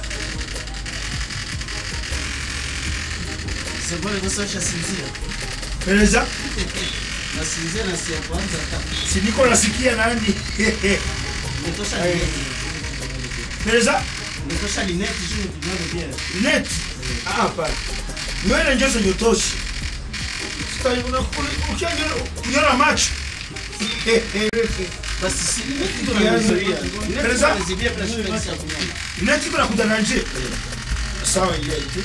[SPEAKER 1] Sasa bora sasa ushasinzia.
[SPEAKER 2] Peleza.
[SPEAKER 1] Nasinzia na si ya kwanza hata.
[SPEAKER 2] Si niko nasikia nani?
[SPEAKER 1] Ungetosha
[SPEAKER 2] Aye.
[SPEAKER 1] limoti.
[SPEAKER 2] Peleza.
[SPEAKER 1] Ungetosha limoti juu tunazo pia.
[SPEAKER 2] Net. Ah, hapana. Nywele ndio zinyotoshi. Sasa ukiona macho.
[SPEAKER 1] Basi si limoti ndo nazuia.
[SPEAKER 2] Peleza.
[SPEAKER 1] Limoti zibia bila shida ya kunyama.
[SPEAKER 2] Net iko nakuja na nje. Sawa ile ile.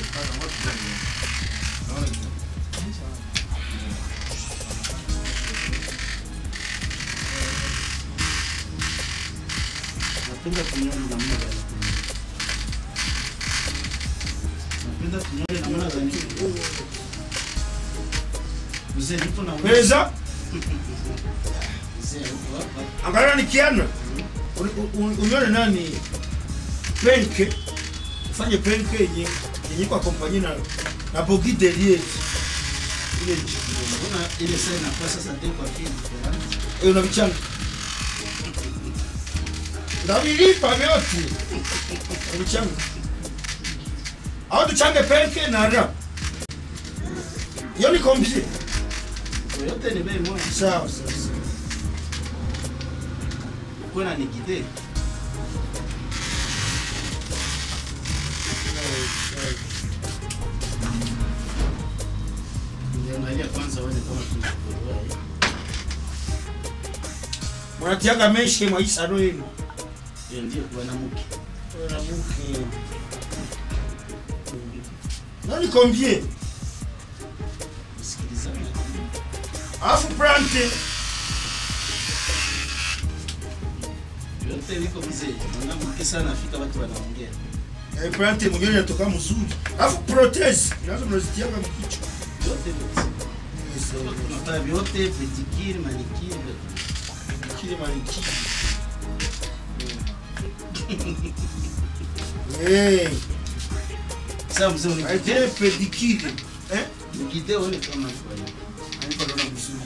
[SPEAKER 3] Unapenda kunyoa namna gani? Unapenda kunyoa namna gani? Mzee nipo na wewe.
[SPEAKER 2] Weza
[SPEAKER 3] Mzee uko hapa.
[SPEAKER 2] angalia nikiana Un- un- unyone nani penke ufanye penke yenye yenye kwa kompanyia na na bogi delie ile nchi
[SPEAKER 3] Mbona ile saa inakuwa sasa ndio kwa kile different?
[SPEAKER 2] Eh, unavichanga ndavilipa vyote uvichanga au tuchange penke na ra iyo ni kombie
[SPEAKER 3] Yote ni bei moja.
[SPEAKER 2] sawa sawa sawa.
[SPEAKER 3] Kuna ni kide. Niangalia kwanza uone kama tunakuelewa.
[SPEAKER 2] munatiaga meshe mwa isaro yenu
[SPEAKER 3] Hiyo ndio mwanamke.
[SPEAKER 2] Mwanamke. nani kombie
[SPEAKER 3] Sikilizana.
[SPEAKER 2] alafu prante
[SPEAKER 3] Yote liko mzee. Mwanamke sana afika watu wanaongea.
[SPEAKER 2] Eh, prante mwenyewe inatoka mzuri alafu protese nazo mnazitiaga mkichwa
[SPEAKER 3] Yote liko. Tunafanya vyote, pedikiri, manikiri.
[SPEAKER 2] kile maliki Eh,
[SPEAKER 3] Sasa mzee unikide.
[SPEAKER 2] aitile pedikile eh
[SPEAKER 3] Nikide uone kama kwa
[SPEAKER 2] Haiko naona vizuri.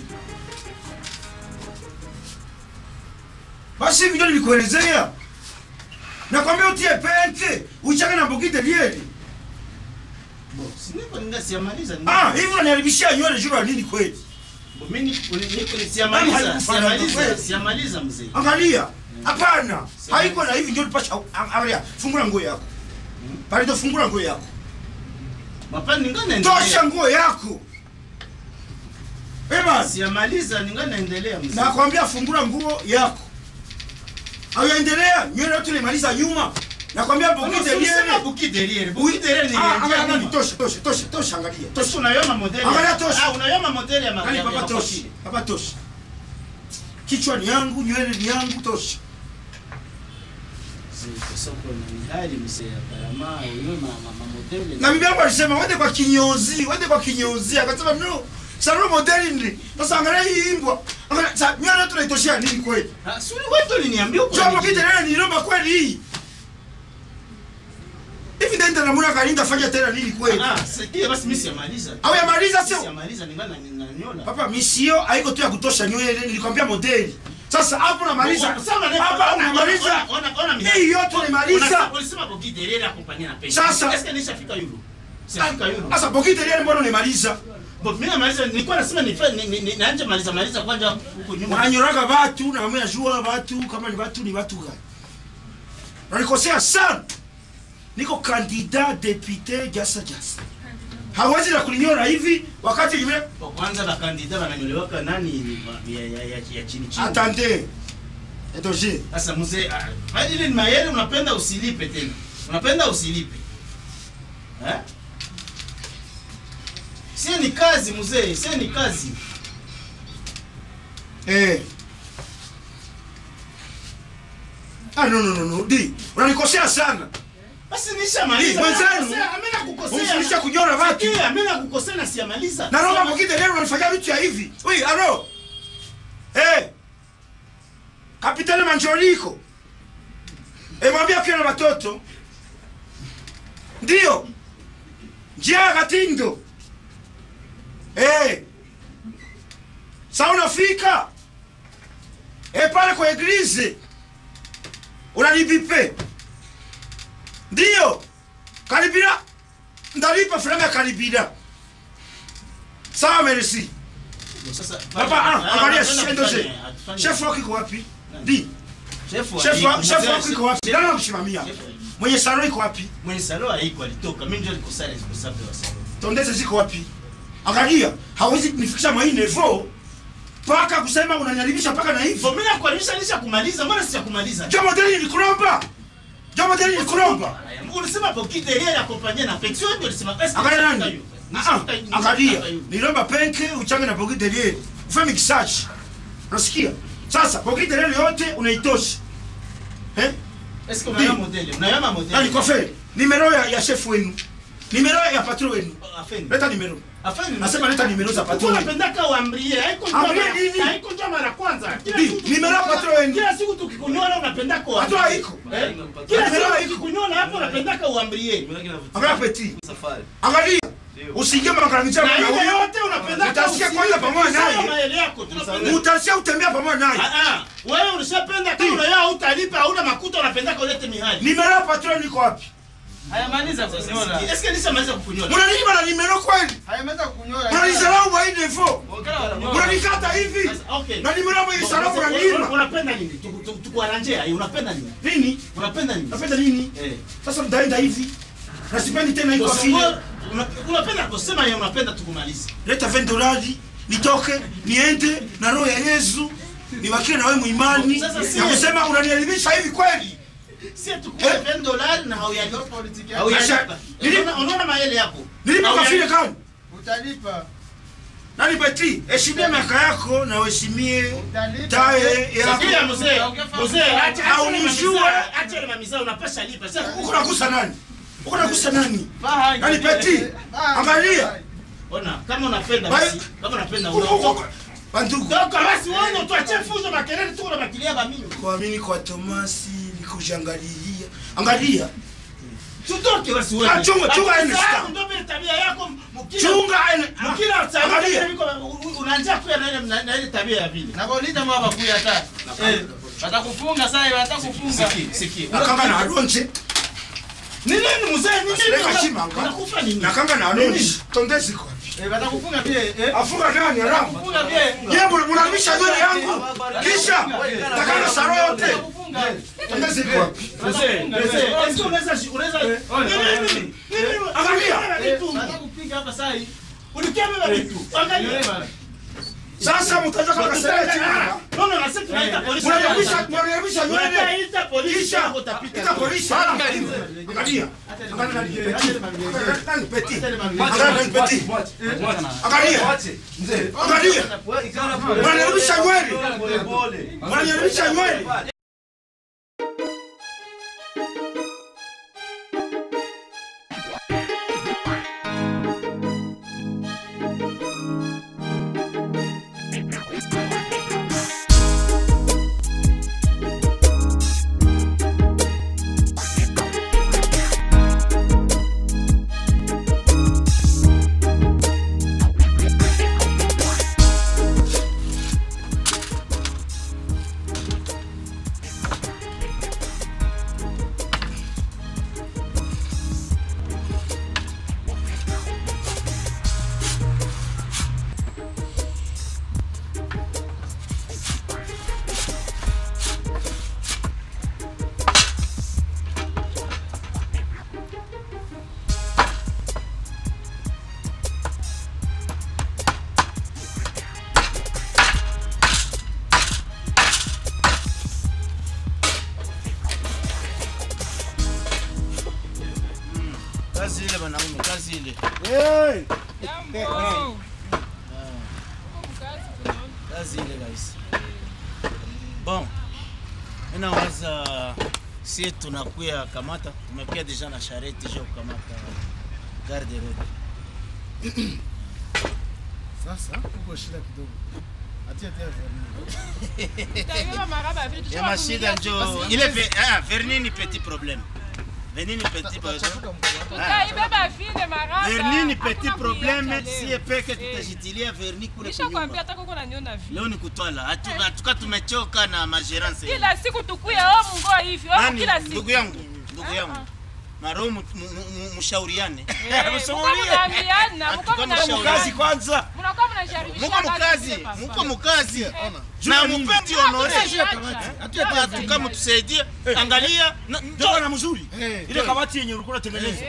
[SPEAKER 2] basi hivi ndio nilikuelezea nakwambia utie pente uchange na bokite lieli
[SPEAKER 3] Bo, si niko ninga siamaliza.
[SPEAKER 2] ah hivi unaniharibishia nywele juu ya nini kweli
[SPEAKER 3] Bo, mimi niko niko
[SPEAKER 2] Mama
[SPEAKER 3] siamaliza.
[SPEAKER 2] haikufanya
[SPEAKER 3] Siamaliza,
[SPEAKER 2] kweli.
[SPEAKER 3] siamaliza mzee.
[SPEAKER 2] angalia hapana haiko na hivi ndio nipasha angalia fungula nguo yako pale fungula nguo yako
[SPEAKER 3] Mapani ningana
[SPEAKER 2] tosha
[SPEAKER 3] naendelea.
[SPEAKER 2] nguo yako Eba,
[SPEAKER 3] Siamaliza ningana naendelea mzee.
[SPEAKER 2] nakwambia fungula nguo yako auendelea nywele yote ulimaliza nyuma nakwambia bokite
[SPEAKER 3] Ulisema
[SPEAKER 2] lieli
[SPEAKER 3] buki derrière. Buki derrière ni
[SPEAKER 2] Ah, angalia
[SPEAKER 3] ndio.
[SPEAKER 2] nani tosha tosha tosha tosha angalia tosha
[SPEAKER 3] Tosha unayoma modeli.
[SPEAKER 2] Angalia tosha.
[SPEAKER 3] Ah, unayoma modeli ya
[SPEAKER 2] nani
[SPEAKER 3] magari.
[SPEAKER 2] papa tosha papa tosha kichwa ni yangu nywele ni yangu tosha
[SPEAKER 3] Soko na mihali mzee ya karama, unayoma mama modeli.
[SPEAKER 2] na bibi yangu alisema wende kwa kinyozi wende kwa kinyozi akasema no saro modeli ndi sasa angalia hii imbwa angalia sa nywele yote unaitoshea nini kweli
[SPEAKER 3] Ah, suri wetu uliniambia uko.
[SPEAKER 2] Chombo kite leo nilomba kweli hii. Hivi ndio ndio namuna kalinda fanya tena nini kweli?
[SPEAKER 3] Ah, sikia basi mimi siamaliza.
[SPEAKER 2] Au yamaliza sio?
[SPEAKER 3] Siamaliza ningana ninanyola.
[SPEAKER 2] Papa misio haiko tu ya kutosha nywele nilikwambia modeli. Sasa hapo namaliza. Hapa unamaliza. Hii yote unamaliza.
[SPEAKER 3] Ulisema boki derrière accompagné na pesa.
[SPEAKER 2] Sasa-
[SPEAKER 3] est-ce que nishafika euro? Sifika euro.
[SPEAKER 2] Sasa bokite leo mbona unamaliza?
[SPEAKER 3] Bo mimi namaliza nilikuwa nasema nifa ni- ni- ni- naanje maliza maliza kwanza huko nyuma.
[SPEAKER 2] Wananyoraga watu na mimi najua watu kama ni watu ni watu gani. Na nikosea sana. Niko kandida depute jasa jasa. Hawezi na kuninyora hivi wakati nime
[SPEAKER 3] Kwa kwanza na kandida wananyolewaka nani ya ya ya, ya chini chini.
[SPEAKER 2] Attendez. Edoje.
[SPEAKER 3] Sasa mzee, ah, hadi ile ni mayele unapenda usilipe tena. Unapenda usilipe. Eh? Sie ni kazi mzee, sie ni kazi.
[SPEAKER 2] Eh. Ah no no no no. Di, unanikosea sana.
[SPEAKER 3] Basi nishamaliza.
[SPEAKER 2] Mwenzangu,
[SPEAKER 3] Mimi nakukosea.
[SPEAKER 2] Unifundisha kunyora watu.
[SPEAKER 3] Sikia, mimi nakukosea na siamaliza.
[SPEAKER 2] Na roho
[SPEAKER 3] Siamaliza.
[SPEAKER 2] mwingine leo unanifanyia vitu ya hivi. Ui, aro. Eh. Kapitani Manjoliko. Eh, mwambie akiwa na watoto. Ndio. Njia ya Katindo. Eh. Sasa unafika. Eh, pale kwa eglise. Unanibipe. Ndio. Karibira. Ndalipa frame ya karibira. Sawa merci.
[SPEAKER 3] Sasa
[SPEAKER 2] Papa, ah,
[SPEAKER 3] ah,
[SPEAKER 2] angalia
[SPEAKER 3] hatufanye-
[SPEAKER 2] chef ndoje.
[SPEAKER 3] hatufanye-
[SPEAKER 2] Chef wako iko wapi? Di.
[SPEAKER 3] Chef wa-
[SPEAKER 2] Chef wa-
[SPEAKER 3] mzee,
[SPEAKER 2] chef wako iko wapi?
[SPEAKER 3] chef-
[SPEAKER 2] Nani anakusimamia?
[SPEAKER 3] chef-
[SPEAKER 2] Mwenye salon iko wapi?
[SPEAKER 3] Mwenye salo haiko alitoka. Mimi ndio nilikosa responsable wa salo.
[SPEAKER 2] Tondeze ziko wapi? Angalia, hawezi kunifikisha mwa hii nevo paka kusema unanyaribisha paka na hivyo.
[SPEAKER 3] Bo mimi nakualisha nisha kumaliza, mbona sija kumaliza?
[SPEAKER 2] Jo modeli nilikuromba. Jo modeli nilikuromba.
[SPEAKER 3] Ulisema boki derrière accompagné na pesa. Wewe ndio ulisema est-ce que
[SPEAKER 2] Angalia
[SPEAKER 3] nishafika
[SPEAKER 2] nani?
[SPEAKER 3] hiyo?
[SPEAKER 2] Ah,
[SPEAKER 3] Nishafika hiyo.
[SPEAKER 2] Angalia,
[SPEAKER 3] Nishafika hiyo.
[SPEAKER 2] nilomba penke uchange na bogi delie. Ufanye mixage. Unasikia? Sasa bogi delie yote unaitosha. Eh?
[SPEAKER 1] Est-ce que unaona modele? Unaona
[SPEAKER 2] nani
[SPEAKER 1] modele?
[SPEAKER 2] kofe nimero ya, ya chef wenu nimero ya patron wenu
[SPEAKER 1] Afeni.
[SPEAKER 2] leta nimero
[SPEAKER 1] Afeni.
[SPEAKER 2] nasema leta nimero za patron wenu
[SPEAKER 1] unapendaka uambie haiko njoo
[SPEAKER 2] Ambie
[SPEAKER 1] mara-
[SPEAKER 2] nini?
[SPEAKER 1] haiko njoo mara kwanza Kila
[SPEAKER 2] Bi,
[SPEAKER 1] siku
[SPEAKER 2] nimero ya
[SPEAKER 1] tukikunywa-
[SPEAKER 2] patron wenu.
[SPEAKER 1] kila siku tukikunyona unapendaka uambie.
[SPEAKER 2] Patron haiko.
[SPEAKER 1] Eh? kila
[SPEAKER 2] Nimero
[SPEAKER 1] siku
[SPEAKER 2] haiko.
[SPEAKER 1] tukikunyona hapo unapendaka uambie
[SPEAKER 2] angalia petit angalia usiingie maangamizi
[SPEAKER 1] na
[SPEAKER 2] na
[SPEAKER 1] ile
[SPEAKER 2] huyu
[SPEAKER 1] yote unapendaka
[SPEAKER 2] Utasikia
[SPEAKER 1] usi-
[SPEAKER 2] kwanza pamoja naye.
[SPEAKER 1] Sawa maele yako tunapenda
[SPEAKER 2] utasia utembea pamoja naye
[SPEAKER 1] Ah, ah. wewe ulishapenda kama unayao utalipa hauna makuta unapendaka ulete mihali
[SPEAKER 2] nimero ya patron iko wapi
[SPEAKER 4] Hayamaliza kunyora.
[SPEAKER 1] eske nishamaliza kukunyona
[SPEAKER 2] mnaninyima na nimero kweli
[SPEAKER 4] Hayamaliza kunyora.
[SPEAKER 2] mnanisalau kwa hii defo
[SPEAKER 4] Wakala wanakunyora.
[SPEAKER 2] mnanikata hivi
[SPEAKER 1] Sasa, okay.
[SPEAKER 2] na nimero hapo hii salamu
[SPEAKER 1] Una-
[SPEAKER 2] mnaninyima
[SPEAKER 1] unapenda nini Tuku- tuku- tukuarrange ai unapenda nini
[SPEAKER 2] nini
[SPEAKER 1] unapenda nini
[SPEAKER 2] napenda nini
[SPEAKER 1] eh
[SPEAKER 2] sasa mtaenda hivi na sipendi tena iko
[SPEAKER 1] Kwa
[SPEAKER 2] vile
[SPEAKER 1] sababu, una- unapenda kusema yeye unapenda tukumalize
[SPEAKER 2] leta 20 dolari nitoke niende na roho ya Yesu nibakie na wewe muimani
[SPEAKER 1] Sasa si-
[SPEAKER 2] na kusema unanielimisha hivi kweli
[SPEAKER 1] si tukue 20 dolari na hauyalipa
[SPEAKER 4] Politiki
[SPEAKER 2] Nasha-
[SPEAKER 1] hauyalipa
[SPEAKER 2] Nili-
[SPEAKER 1] Unaona- unaona maele yako
[SPEAKER 2] nilipa
[SPEAKER 1] Hauyalipa.
[SPEAKER 2] kafile kani
[SPEAKER 4] Utalipa.
[SPEAKER 2] nani beti heshimia miaka yako na uheshimie
[SPEAKER 4] Utalipa.
[SPEAKER 2] tae
[SPEAKER 1] Sikia
[SPEAKER 2] yako
[SPEAKER 1] mzee mzee acha
[SPEAKER 2] Au
[SPEAKER 1] acha
[SPEAKER 2] nijue.
[SPEAKER 1] mamisa, acha ile mamisa unapasha lipa sasa
[SPEAKER 2] uko nagusa nani uko nagusa nani
[SPEAKER 4] Faha.
[SPEAKER 2] nani beti angalia
[SPEAKER 1] ona kama unapenda
[SPEAKER 2] Bai-
[SPEAKER 1] basi kama unapenda
[SPEAKER 2] Uko- uko-
[SPEAKER 1] unaokoka
[SPEAKER 2] bandugu
[SPEAKER 1] Toka basi wewe tuache fuzo makelele tu na makilia ba mimi
[SPEAKER 2] kuamini kwa Tomasi ni kujiangalilia angalia
[SPEAKER 1] tutoke basi wewe
[SPEAKER 2] Ah, chunga- chunga
[SPEAKER 1] Akili
[SPEAKER 2] ile
[SPEAKER 1] zako
[SPEAKER 2] star.
[SPEAKER 1] ndio vile tabia yako mkila
[SPEAKER 2] chunga ene-
[SPEAKER 1] mkila
[SPEAKER 2] Angalia.
[SPEAKER 1] tabia unaanza kuya na ile na ile tabia ya vile
[SPEAKER 4] Na bolita mwa bakuya hata. Eh. Watakufunga sasa, watakufunga.
[SPEAKER 1] Siki.
[SPEAKER 2] nakanga na alonje
[SPEAKER 1] Ni nini mzee? Ni
[SPEAKER 2] Asileka
[SPEAKER 1] nini?
[SPEAKER 2] chimanga.
[SPEAKER 1] Unakufa nini?
[SPEAKER 2] nakanga na alonje tondezi kwa
[SPEAKER 4] Eh, watakufunga pia. Eh.
[SPEAKER 2] afunga nani haramu
[SPEAKER 4] Funga pia.
[SPEAKER 2] ye munarudisha nywele yangu kisha takana saro yote
[SPEAKER 4] Watakufunga.
[SPEAKER 2] tondezi kwa
[SPEAKER 1] Mzee, mzee, est-ce que unaweza unaweza Ni nini? Ni nini?
[SPEAKER 2] Angalia.
[SPEAKER 1] Vitu.
[SPEAKER 4] Watakupiga hapa sasa hii.
[SPEAKER 1] Ulikia beba vitu. Angalia.
[SPEAKER 2] sasa mtaja kwa kasere chimanga
[SPEAKER 1] No, no, nasema tunaita polisi.
[SPEAKER 2] munarudisha munarudisha nywele
[SPEAKER 1] Tunaita polisi
[SPEAKER 2] kisha
[SPEAKER 1] hapo utapita.
[SPEAKER 2] ita polisi angalia angalia angalia nani petit nani petit angalia nani petit angalia angalia munarudisha nywele munarudisha nywele
[SPEAKER 1] Kazi ile wanaume, kazi ile. Kazi ile guys. Bon. Ina waza si tunakuya kamata, tumekuya deja na charrette je kukamata garde road.
[SPEAKER 3] Sasa uko shida kidogo. Atia tena
[SPEAKER 1] Ya mashida njo ile ve, ah, verni ni petit problème. Verni ni petit problème.
[SPEAKER 5] Utaibeba vile maraba.
[SPEAKER 1] Verni ni petit
[SPEAKER 5] Hakuna
[SPEAKER 1] problème,
[SPEAKER 5] muyaka
[SPEAKER 1] si
[SPEAKER 5] leo.
[SPEAKER 1] peke
[SPEAKER 5] Eh.
[SPEAKER 1] tutajitilia verni kule
[SPEAKER 5] Nishakwambia
[SPEAKER 1] kunyumba.
[SPEAKER 5] hata koko naniona vile.
[SPEAKER 1] Leo ni kutwala. Hatu- Hatuka tumechoka na magerance.
[SPEAKER 5] Kila siku tukuya oh mungo hivi. Oh
[SPEAKER 1] Nani
[SPEAKER 5] kila siku.
[SPEAKER 1] ndugu yangu, ndugu
[SPEAKER 5] Ah,
[SPEAKER 1] yangu.
[SPEAKER 5] ah.
[SPEAKER 1] Maro mu- mu- mu- mushauriane.
[SPEAKER 5] Eh, Mko mnaambiana, mko
[SPEAKER 1] Hatuka mshauri.
[SPEAKER 5] mnaambiana.
[SPEAKER 1] kwanza.
[SPEAKER 5] Mnakuwa mnajaribisha
[SPEAKER 1] Muko mukazi, muko mukazi. Na mupendi honore. Hatuka mtusaidie. Angalia, na-
[SPEAKER 2] ndio na mzuri
[SPEAKER 3] Eh.
[SPEAKER 2] ile kabati yenye ulikuwa unatengeneza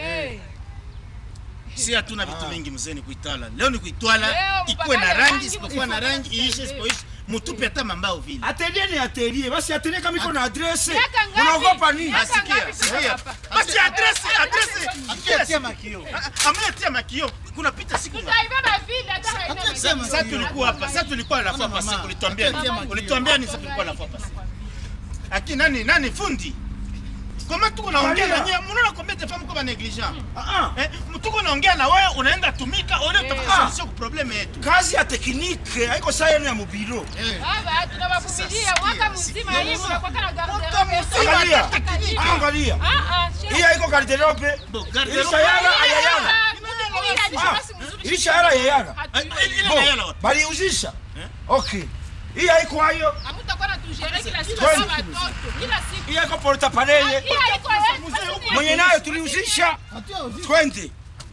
[SPEAKER 1] si hatuna vitu vingi mzee, ni kuitwala. Leo ni kuitwala,
[SPEAKER 5] Leo
[SPEAKER 1] ikuwe na
[SPEAKER 5] mpaka
[SPEAKER 1] rangi,
[SPEAKER 5] rangi
[SPEAKER 1] isipokuwa na
[SPEAKER 5] msipokuwa
[SPEAKER 1] rangi, iishe, isipoishe. Mutupe hata mambao vile.
[SPEAKER 2] atelier ni atelier basi atelier kama iko na adresse
[SPEAKER 5] Miaka ngapi?
[SPEAKER 2] unaogopa nini
[SPEAKER 5] Miaka
[SPEAKER 1] Sikia,
[SPEAKER 5] ngapi tuko
[SPEAKER 1] sikia.
[SPEAKER 5] hapa?
[SPEAKER 1] Basi adresse, adresse.
[SPEAKER 4] Atia makio.
[SPEAKER 1] Ametia makio. Kuna pita siku ngapi?
[SPEAKER 5] Tutaibeba vile hata haina
[SPEAKER 1] Sasa
[SPEAKER 5] maana.
[SPEAKER 1] sasa tulikuwa hapa. Sasa tulikuwa la fois passée. Ulituambia
[SPEAKER 5] Mama.
[SPEAKER 1] nini? Ulituambia nini sasa tulikuwa la fois passée? Aki nani nani fundi?
[SPEAKER 6] koma tuko naongea na
[SPEAKER 2] Angalia.
[SPEAKER 6] nyie mnaona combien de femmes ko ba negligent
[SPEAKER 2] Ah, ah.
[SPEAKER 6] eh tuko naongea na wewe unaenda tumika ole utafuta
[SPEAKER 2] Ah.
[SPEAKER 6] solution ku problème yetu
[SPEAKER 2] kazi ya teknike haiko saa yenu ya mubiro
[SPEAKER 5] Baba, tunawavumilia mwaka mzima hii mnakuwa na garderobe.
[SPEAKER 2] Angalia.
[SPEAKER 5] Angalia.
[SPEAKER 2] angalia
[SPEAKER 5] Ah ah, shida.
[SPEAKER 2] hii haiko garderobe
[SPEAKER 6] Bo,
[SPEAKER 2] hii
[SPEAKER 6] garderobe
[SPEAKER 2] shayara ayayara
[SPEAKER 5] Ah,
[SPEAKER 2] hii shayara ayayara
[SPEAKER 6] ile
[SPEAKER 2] Bo,
[SPEAKER 6] na yala wapi
[SPEAKER 2] baliuzisha okay hii haiko hayo
[SPEAKER 5] Hamtakuwa natujere kila siku
[SPEAKER 2] Kweli.
[SPEAKER 5] kama watoto. Kila siku.
[SPEAKER 2] hii haiko porta pareye
[SPEAKER 5] Hii haiko yetu.
[SPEAKER 2] mwenye nayo tuliuzisha twende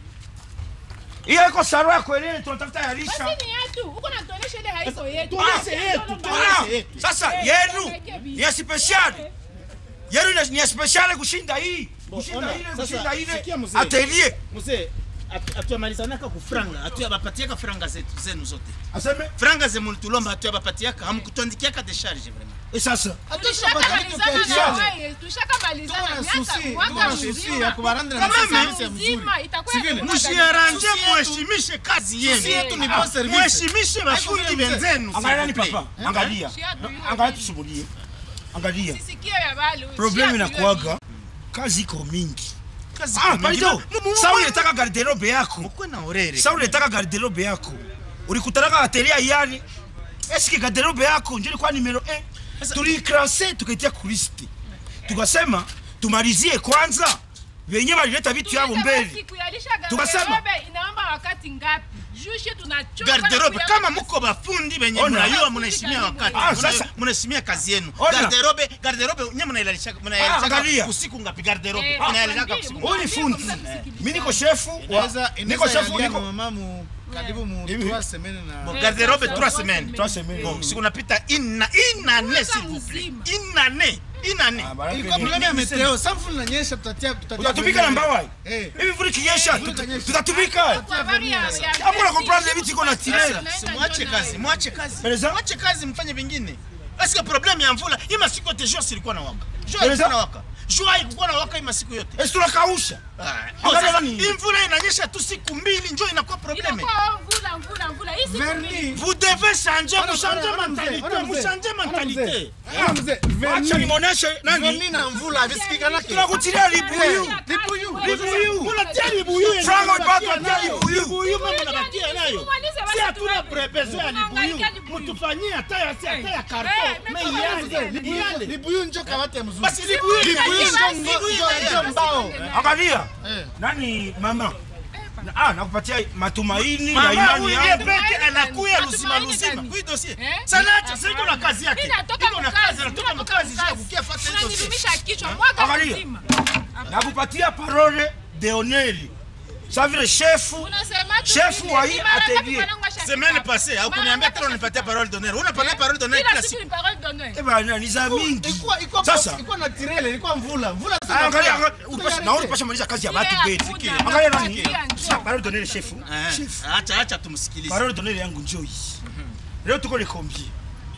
[SPEAKER 2] hii haiko saro ya kwelele tunatafuta ya lisha
[SPEAKER 5] Basi ni yetu. Huko natuonesha ile haiko yetu.
[SPEAKER 6] Tuoneshe yetu,
[SPEAKER 2] Ah,
[SPEAKER 6] tuoneshe yetu.
[SPEAKER 2] sasa yenu ni ya speciali yenu ni- ni ya speciali kushinda hii kushinda
[SPEAKER 6] ona,
[SPEAKER 2] ile
[SPEAKER 6] sasa,
[SPEAKER 2] kushinda ile
[SPEAKER 6] sikia mzee.
[SPEAKER 2] atelier
[SPEAKER 6] mzee atuyamalizanaka ku franga atuyabapatiaka franga zetu zenu zote
[SPEAKER 2] aseme
[SPEAKER 6] franga ze mulitulomba atuyabapatiaka hamkutuandikiaka decharge vraiment
[SPEAKER 2] e sasa
[SPEAKER 5] Tushakamalizana na wewe. Tushakamalizana
[SPEAKER 3] Tuko na
[SPEAKER 5] miaka
[SPEAKER 3] susi,
[SPEAKER 5] mwaka
[SPEAKER 3] tuko na susi
[SPEAKER 5] mzima.
[SPEAKER 3] ya kubarandra na
[SPEAKER 6] Kama
[SPEAKER 3] service ya mzuri.
[SPEAKER 5] Mzima itakuwa
[SPEAKER 3] Sivile?
[SPEAKER 5] ya kumwaga
[SPEAKER 6] mushiaranje
[SPEAKER 3] Susi yetu-
[SPEAKER 6] muheshimishe kazi
[SPEAKER 3] Susi
[SPEAKER 6] yenu
[SPEAKER 3] yetu ni bon service.
[SPEAKER 6] muheshimishe bafundi
[SPEAKER 3] Haiko vile mzee.
[SPEAKER 6] wenzenu
[SPEAKER 2] angalia ni
[SPEAKER 6] s'il vous
[SPEAKER 2] papa
[SPEAKER 6] plaît.
[SPEAKER 2] angalia
[SPEAKER 5] Shia tu yule
[SPEAKER 2] angalia
[SPEAKER 5] mimi.
[SPEAKER 2] tusubulie angalia
[SPEAKER 5] Sisikio ya balu.
[SPEAKER 2] problemu
[SPEAKER 5] Shia tu yule
[SPEAKER 2] inakuwaga kazi iko mingi
[SPEAKER 6] Kazi
[SPEAKER 2] ah
[SPEAKER 6] kwa
[SPEAKER 2] pardon
[SPEAKER 6] mingine. Mu- mu-
[SPEAKER 2] sa unataka garderobe yako
[SPEAKER 6] mukwe na orere
[SPEAKER 2] sa unataka garderobe yako ulikutanaka atelier yani eske garderobe yako ndio ilikuwa numero 1 tuliikrase tukaitia kuliste tukasema tumalizie kwanza venye walileta vitu yavo mbele
[SPEAKER 5] Siku ya lisha
[SPEAKER 2] Tukasema.
[SPEAKER 5] garderobe inaomba wakati ngapi? Jushe tunachoka.
[SPEAKER 6] garderobe
[SPEAKER 5] na
[SPEAKER 6] kama
[SPEAKER 5] kuya-
[SPEAKER 6] muko bafundi benye
[SPEAKER 2] Ona.
[SPEAKER 6] mnayua mnaheshimia wakati
[SPEAKER 2] Ah,
[SPEAKER 6] Muna-
[SPEAKER 2] sasa.
[SPEAKER 6] mnaheshimia kazi yenu
[SPEAKER 2] Ona.
[SPEAKER 6] garderobe garderobe nye mnailalisha
[SPEAKER 2] Ah,
[SPEAKER 6] mnailalisha
[SPEAKER 2] angalia.
[SPEAKER 6] usiku ngapi garderobe
[SPEAKER 5] Eh,
[SPEAKER 6] mnailalisha
[SPEAKER 5] mwambie,
[SPEAKER 6] usiku
[SPEAKER 2] huyu ni fundi mi niko shefu wa-
[SPEAKER 3] Inaweza
[SPEAKER 2] niko
[SPEAKER 3] inaweza
[SPEAKER 2] shefu
[SPEAKER 3] yalia
[SPEAKER 2] niko
[SPEAKER 3] mama mu karibu mu
[SPEAKER 2] Hivi.
[SPEAKER 3] 3 semaines na
[SPEAKER 6] Bon,
[SPEAKER 5] Eh,
[SPEAKER 6] garderobe
[SPEAKER 5] sasa,
[SPEAKER 6] trois
[SPEAKER 5] trois
[SPEAKER 6] semaines
[SPEAKER 2] Trois semaines.
[SPEAKER 6] bon siku napita ina inane s'il vous plaît
[SPEAKER 5] mzima.
[SPEAKER 6] inane inane
[SPEAKER 2] Ah, baraka
[SPEAKER 3] ilikuwa
[SPEAKER 2] ni-
[SPEAKER 3] problème ya
[SPEAKER 2] ni-
[SPEAKER 3] meteo sa mvula inanyesha tutatia tutatia
[SPEAKER 2] utatumika na mbawai
[SPEAKER 3] eh
[SPEAKER 2] hivi vuli kinyesha
[SPEAKER 3] Vuli itanyesha.
[SPEAKER 2] tutatumika
[SPEAKER 5] Kwa habari ya- ya-
[SPEAKER 2] hapo na comprendre vitu iko na tirela
[SPEAKER 5] Sasa,
[SPEAKER 6] Si mwache kazi mwache kazi
[SPEAKER 2] Pereza?
[SPEAKER 6] mwache kazi mfanye vingine eske problème ya mvula hii masiku yote jua silikuwa na waka jua
[SPEAKER 2] Pereza?
[SPEAKER 6] ilikuwa na waka jua haikuwa na waka hii masiku yote
[SPEAKER 2] esi tunakausha
[SPEAKER 6] Ah,
[SPEAKER 2] Angalia
[SPEAKER 6] sasa,
[SPEAKER 2] nani?
[SPEAKER 6] hii mvula inanyesha tu siku mbili njo inakuwa problème
[SPEAKER 5] Inakuwa mvula, mvula, mvula. Hii siku
[SPEAKER 3] verni
[SPEAKER 5] mbili.
[SPEAKER 6] vous devez changer
[SPEAKER 3] Ona-
[SPEAKER 6] vous changer
[SPEAKER 3] ona- ona mzee,
[SPEAKER 6] mentalité
[SPEAKER 3] ona
[SPEAKER 6] vous
[SPEAKER 3] mzee,
[SPEAKER 6] changer
[SPEAKER 3] ona
[SPEAKER 6] mentalité
[SPEAKER 3] mzee. Ona mzee,
[SPEAKER 2] acha
[SPEAKER 3] verni
[SPEAKER 2] nimoneshe nani
[SPEAKER 3] verni na mvula visikikanake
[SPEAKER 2] tunakutilia libuyu
[SPEAKER 3] Libuyu.
[SPEAKER 2] libuyu
[SPEAKER 6] unatia libuyu yenye
[SPEAKER 2] Frango
[SPEAKER 6] unabakia
[SPEAKER 2] ipate
[SPEAKER 6] nayo.
[SPEAKER 2] libuyu.
[SPEAKER 6] libuyu mama unabakia nayo
[SPEAKER 5] Tumalize basi
[SPEAKER 6] si hatuna
[SPEAKER 5] tuende.
[SPEAKER 6] besoin ya libuyu
[SPEAKER 5] Tunahangaika libuyu.
[SPEAKER 6] mutufanyie hata ya si hata ya
[SPEAKER 5] Eh,
[SPEAKER 6] karton
[SPEAKER 5] eh,
[SPEAKER 6] mais
[SPEAKER 5] mimi
[SPEAKER 6] yale
[SPEAKER 5] kama
[SPEAKER 6] libuyu yale
[SPEAKER 3] libuyu njo kamati ya mzuri
[SPEAKER 6] basi libuyu
[SPEAKER 3] libuyu
[SPEAKER 6] inanyesha,
[SPEAKER 3] njo
[SPEAKER 6] libuyu
[SPEAKER 3] njo-
[SPEAKER 6] inanyesha.
[SPEAKER 3] njo mbao
[SPEAKER 2] angalia
[SPEAKER 3] Eh.
[SPEAKER 2] nani mama Na- ah nakupatia matumaini ya
[SPEAKER 6] mama
[SPEAKER 2] imani
[SPEAKER 6] huyu
[SPEAKER 2] yangu
[SPEAKER 6] peke anakuya
[SPEAKER 5] Matumaini
[SPEAKER 6] luzima luzima
[SPEAKER 5] gani?
[SPEAKER 6] kui dossier
[SPEAKER 5] Eh?
[SPEAKER 6] sana acha sasa iko na kazi yake
[SPEAKER 5] Mimi natoka
[SPEAKER 6] iko na
[SPEAKER 5] mkazi,
[SPEAKER 6] kazi anatoka
[SPEAKER 5] mimi
[SPEAKER 6] mkazi
[SPEAKER 5] natoka
[SPEAKER 6] je kukia fata hizo dossier
[SPEAKER 5] Unanidumisha kichwa mwaka
[SPEAKER 2] Angalia.
[SPEAKER 5] mzima.
[SPEAKER 2] nakupatia parole de oneli sa vile shefu
[SPEAKER 5] Unasema tu
[SPEAKER 2] Chef
[SPEAKER 5] vile,
[SPEAKER 2] wa hii
[SPEAKER 5] ni mara ngapi
[SPEAKER 2] atelier.
[SPEAKER 5] mwanangu ashafika
[SPEAKER 6] semaine
[SPEAKER 5] hapa?
[SPEAKER 6] passée au
[SPEAKER 5] Mara
[SPEAKER 6] kuniambia
[SPEAKER 5] ngapi
[SPEAKER 6] tena unipatia
[SPEAKER 5] ashafika
[SPEAKER 6] parole d'honneur unapana parole d'honneur
[SPEAKER 5] Kila
[SPEAKER 6] kila
[SPEAKER 5] siku
[SPEAKER 6] siku
[SPEAKER 5] ni parole d'honneur.
[SPEAKER 2] Eh bana ni za mingi
[SPEAKER 3] ilikuwa ilikuwa
[SPEAKER 2] Sasa.
[SPEAKER 3] ilikuwa na tirele ilikuwa mvula mvula
[SPEAKER 2] Ah, angalia angalia, upasha- naona upasha maliza kazi ya
[SPEAKER 5] Ile
[SPEAKER 2] batu
[SPEAKER 5] ya
[SPEAKER 2] beti
[SPEAKER 5] muda,
[SPEAKER 2] angalia
[SPEAKER 5] na
[SPEAKER 2] nani
[SPEAKER 5] kuambia njoo.
[SPEAKER 2] Sa- parole d'honneur shefu
[SPEAKER 6] Eh,
[SPEAKER 2] Chef.
[SPEAKER 6] acha acha tumsikilize
[SPEAKER 2] parole d'honneur yangu njoo hii leo tuko le combien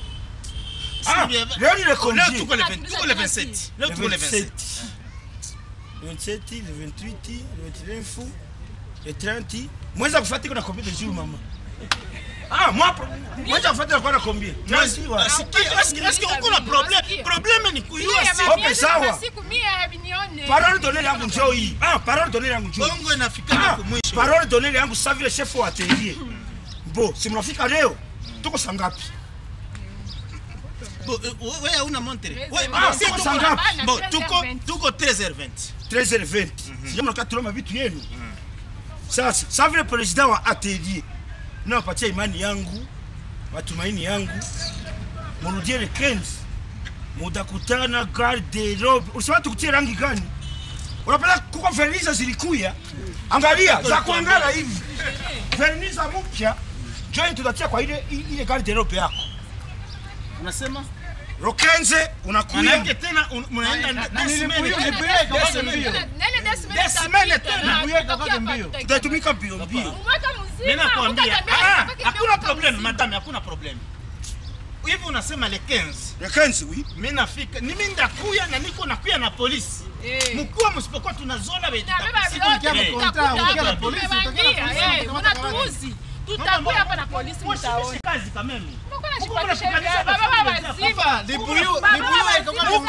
[SPEAKER 6] Si
[SPEAKER 2] ah
[SPEAKER 6] bien-
[SPEAKER 2] leo ni le
[SPEAKER 6] leo
[SPEAKER 2] combien
[SPEAKER 6] tuko le 20 tuko le 27 leo tuko le 27
[SPEAKER 2] le 27 le 28 le 29 le 30 mweza kufuata kuna combien de jours mama ah moi mweza kufuata kwa na combien mwezi wa
[SPEAKER 6] Asikia, asikia, asikia, uko na problem probleme ni kuyua
[SPEAKER 5] Mie,
[SPEAKER 6] si
[SPEAKER 5] ma-
[SPEAKER 2] Okay,
[SPEAKER 5] mie,
[SPEAKER 2] sawa.
[SPEAKER 5] kwa siku mie habinione.
[SPEAKER 2] parole d'honneur yangu njoo hii ah parole d'honneur yangu njoo hii.
[SPEAKER 6] bongo inafikana
[SPEAKER 2] Ah,
[SPEAKER 6] kumwisho
[SPEAKER 2] parole d'honneur yangu sa vile chef wa atelier bo si mnafika leo tuko sangapi
[SPEAKER 6] Bo, eh, wewe hauna montre Wewe,
[SPEAKER 2] Ah,
[SPEAKER 6] si
[SPEAKER 2] tuko
[SPEAKER 6] tuko-
[SPEAKER 2] sangapi?
[SPEAKER 6] bo tuko tuko 13h20
[SPEAKER 2] 13h20 sija mnakaa tuloma vitu yenu sasa sa vile president wa atelier nawapatia imani yangu matumaini yangu murudie le 15 mutakutana garderobe ulisema tukutie rangi gani unapenda kuko verniza zilikuya angalia za kuangala hivi verniza mpya join tutatia kwa ile ile garderobe yako
[SPEAKER 6] unasema
[SPEAKER 2] rokenze unakuya
[SPEAKER 6] manake tena un- mnaenda
[SPEAKER 3] na
[SPEAKER 6] des
[SPEAKER 3] nilibuyu,
[SPEAKER 6] semaines.
[SPEAKER 3] nilibuyu ikakwake mbio.
[SPEAKER 5] Nene des semaines
[SPEAKER 6] Des semaines
[SPEAKER 5] itapita,
[SPEAKER 6] tena,
[SPEAKER 5] na
[SPEAKER 3] nilibuyu
[SPEAKER 5] tutakia
[SPEAKER 3] ikakwake
[SPEAKER 5] pa-
[SPEAKER 3] mbio.
[SPEAKER 5] tutakia.
[SPEAKER 2] tutatumika mbio mbio
[SPEAKER 5] Mwaka mzima,
[SPEAKER 6] Mimi nakwambia
[SPEAKER 5] utatembea,
[SPEAKER 6] ah,
[SPEAKER 5] utapaki
[SPEAKER 6] hakuna
[SPEAKER 5] mwaka
[SPEAKER 6] problem
[SPEAKER 5] mzima.
[SPEAKER 6] madame hakuna problem hivi unasema le 15
[SPEAKER 2] le 15 oui
[SPEAKER 6] mimi nafika mimi ndakuya na niko nakuya na polisi
[SPEAKER 5] Eh.
[SPEAKER 6] mkuwa msipokuwa tunazola wetu
[SPEAKER 5] Tunabeba
[SPEAKER 6] Siku
[SPEAKER 5] vyote,
[SPEAKER 6] ikia
[SPEAKER 3] mkonta,
[SPEAKER 5] tutakuta
[SPEAKER 3] ukiwa
[SPEAKER 5] hapa,
[SPEAKER 3] na polisi,
[SPEAKER 5] tumebandia,
[SPEAKER 3] utakuwa na polisi,
[SPEAKER 5] eh,
[SPEAKER 3] utakuwa na
[SPEAKER 5] mnatuuzi. Tutakuya hapa na polisi mtaona.
[SPEAKER 6] kazi kameme
[SPEAKER 5] Mko
[SPEAKER 6] Mko
[SPEAKER 5] najipatisha
[SPEAKER 6] mnapiganisha
[SPEAKER 5] vya baba
[SPEAKER 6] mafundi
[SPEAKER 5] wazima.
[SPEAKER 3] Papa, libuyu
[SPEAKER 5] Baba
[SPEAKER 3] libuyu
[SPEAKER 5] wazima.
[SPEAKER 3] ikakwake
[SPEAKER 6] Mko
[SPEAKER 3] mbio
[SPEAKER 6] mna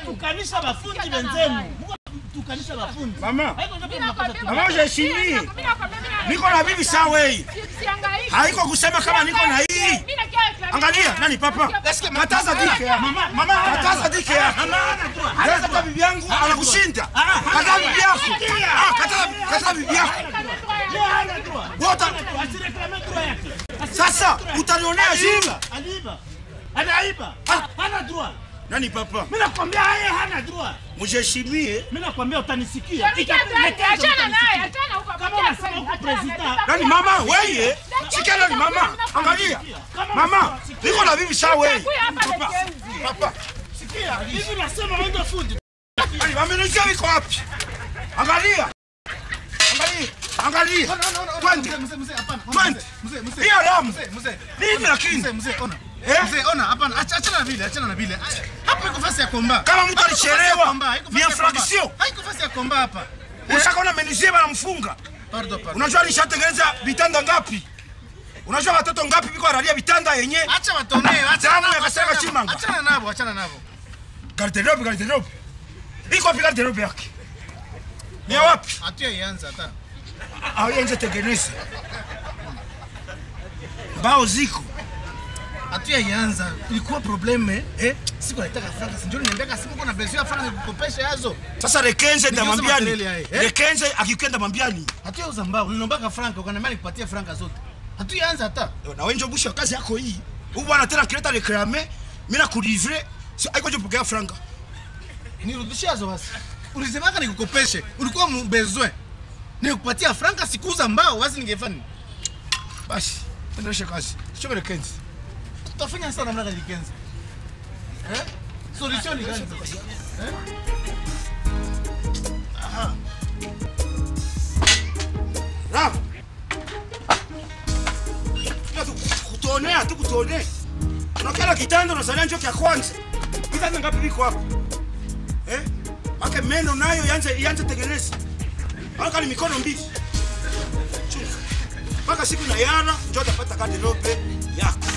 [SPEAKER 6] tukanisha bafundi benzenu. Muko tukanisha bafundi.
[SPEAKER 2] Mama,
[SPEAKER 6] Haiko ndio
[SPEAKER 5] Mimi
[SPEAKER 6] tunapata
[SPEAKER 5] nakwambia-
[SPEAKER 6] tu.
[SPEAKER 2] Mama, ujiheshimie.
[SPEAKER 5] Mimi nakwambia- mimi na-
[SPEAKER 2] niko na bibi sawa hii.
[SPEAKER 5] Si- sihangaiki.
[SPEAKER 2] Haiko kusema kama niko na hii.
[SPEAKER 5] Mimi nakia reclamer.
[SPEAKER 2] Angalia, nani papa? Kataza dike ya.
[SPEAKER 6] Mama, mama,
[SPEAKER 2] Kataza dike ya.
[SPEAKER 6] Mama ana droit.
[SPEAKER 2] Leo kata bibi yangu anakushinda. Kataza bibi yako. Ah, kataza kataza bibi yako.
[SPEAKER 6] Yeye hana droit.
[SPEAKER 2] Wota
[SPEAKER 6] Asireklame droit yake.
[SPEAKER 2] sasa utanionea jibu.
[SPEAKER 6] Aliiba, aliiba. Anaiba. Hana droit.
[SPEAKER 2] Nani papa?
[SPEAKER 6] Mimi nakwambia yeye hana droit.
[SPEAKER 2] Mjiheshimie.
[SPEAKER 6] Mimi nakwambia utanisikia.
[SPEAKER 5] Nikia twende, achana naye, achana huko.
[SPEAKER 6] Kama
[SPEAKER 5] Bakia
[SPEAKER 6] unasema
[SPEAKER 5] twende,
[SPEAKER 6] huko
[SPEAKER 5] achana,
[SPEAKER 6] president.
[SPEAKER 5] nataka
[SPEAKER 2] Nani
[SPEAKER 5] kuya-
[SPEAKER 2] mama wewe? Sikia nani mama? Angalia. Mama, niko na bibi sawa wewe.
[SPEAKER 5] Kuya hapa
[SPEAKER 2] Papa.
[SPEAKER 5] Legenzi.
[SPEAKER 2] Papa.
[SPEAKER 6] Sikia, hivi nasema wewe ndio fundi.
[SPEAKER 2] Nani wamenijia wiko wapi? Angalia. Angalia. Angalia. Twende.
[SPEAKER 3] Mzee, mzee, hapana.
[SPEAKER 2] Twende.
[SPEAKER 3] Mzee, mzee.
[SPEAKER 2] Hii alamu.
[SPEAKER 3] Mzee, mzee.
[SPEAKER 2] Nini lakini?
[SPEAKER 3] Mzee, mzee, ona.
[SPEAKER 2] Eh?
[SPEAKER 3] Mzee, ona, hapana. Acha- Achana na vile, achana na vile. Hapo iko fasi ya komba.
[SPEAKER 2] Kama mtu
[SPEAKER 3] Haiko fasi ya
[SPEAKER 2] alichelewa,
[SPEAKER 3] komba, haiko
[SPEAKER 2] ni
[SPEAKER 3] fasi ya komba.
[SPEAKER 2] infraction.
[SPEAKER 3] Haiko fasi ya komba hapa.
[SPEAKER 2] Ushaka una menizia bana mfunga.
[SPEAKER 3] Pardon, pardon.
[SPEAKER 2] Unajua nishatengeneza vitanda ngapi? Unajua watoto ngapi biko wanalia vitanda yenye?
[SPEAKER 3] Acha watonee, acha
[SPEAKER 2] Damu
[SPEAKER 3] nabo,
[SPEAKER 2] ya kasaka
[SPEAKER 3] achana
[SPEAKER 2] chimanga.
[SPEAKER 3] nabo. Achana nabo, achana nabo.
[SPEAKER 2] Garderobe, garderobe. Iko wapi garderobe yake? Ni ya wapi?
[SPEAKER 3] Hatuyaianza hata.
[SPEAKER 2] Au yenje tengeneza. Mbao ziko.
[SPEAKER 3] Hatuyaianza. Ilikuwa probleme, eh? Siku naitaka franka, si ndio niambia simu kuna bezia franka nikukopesha yazo.
[SPEAKER 2] Sasa Rekenze ndamwambia
[SPEAKER 3] makelele
[SPEAKER 2] ni.
[SPEAKER 3] haya, eh?
[SPEAKER 2] Rekenze akikwenda mwambia ni.
[SPEAKER 3] Hatuyauza mbao. Nilinombaka franka, ukaniambia nikupatie franka zote. Hatuyaianza hata.
[SPEAKER 2] Na wewe ndio busha kazi yako hii. Huyu bwana tena kileta reclame, mimi na kulivre. Si aiko je pokea franga.
[SPEAKER 3] Nirudishie yazo basi. Ulisemaka nikukopeshe. Ulikuwa mbezwe. Nikupatia franka sikuuza mbao, basi ningefanya nini?
[SPEAKER 2] Basi, endeleshe kazi. Sio Rekenze.
[SPEAKER 3] Tutafanya sana namna gani Kenza? Eh? Solution ni gani sasa? Eh?
[SPEAKER 2] Rav. Kutonea tu kutonea. Unakala kitanda unasalia njo kya kwanza. Kitanda ngapi biko hapo? Eh? Ake meno nayo yanze yanze tengeneza. Aka ni mikono mbili. Chunga. Mpaka siku na yana njo utapata garderobe yako.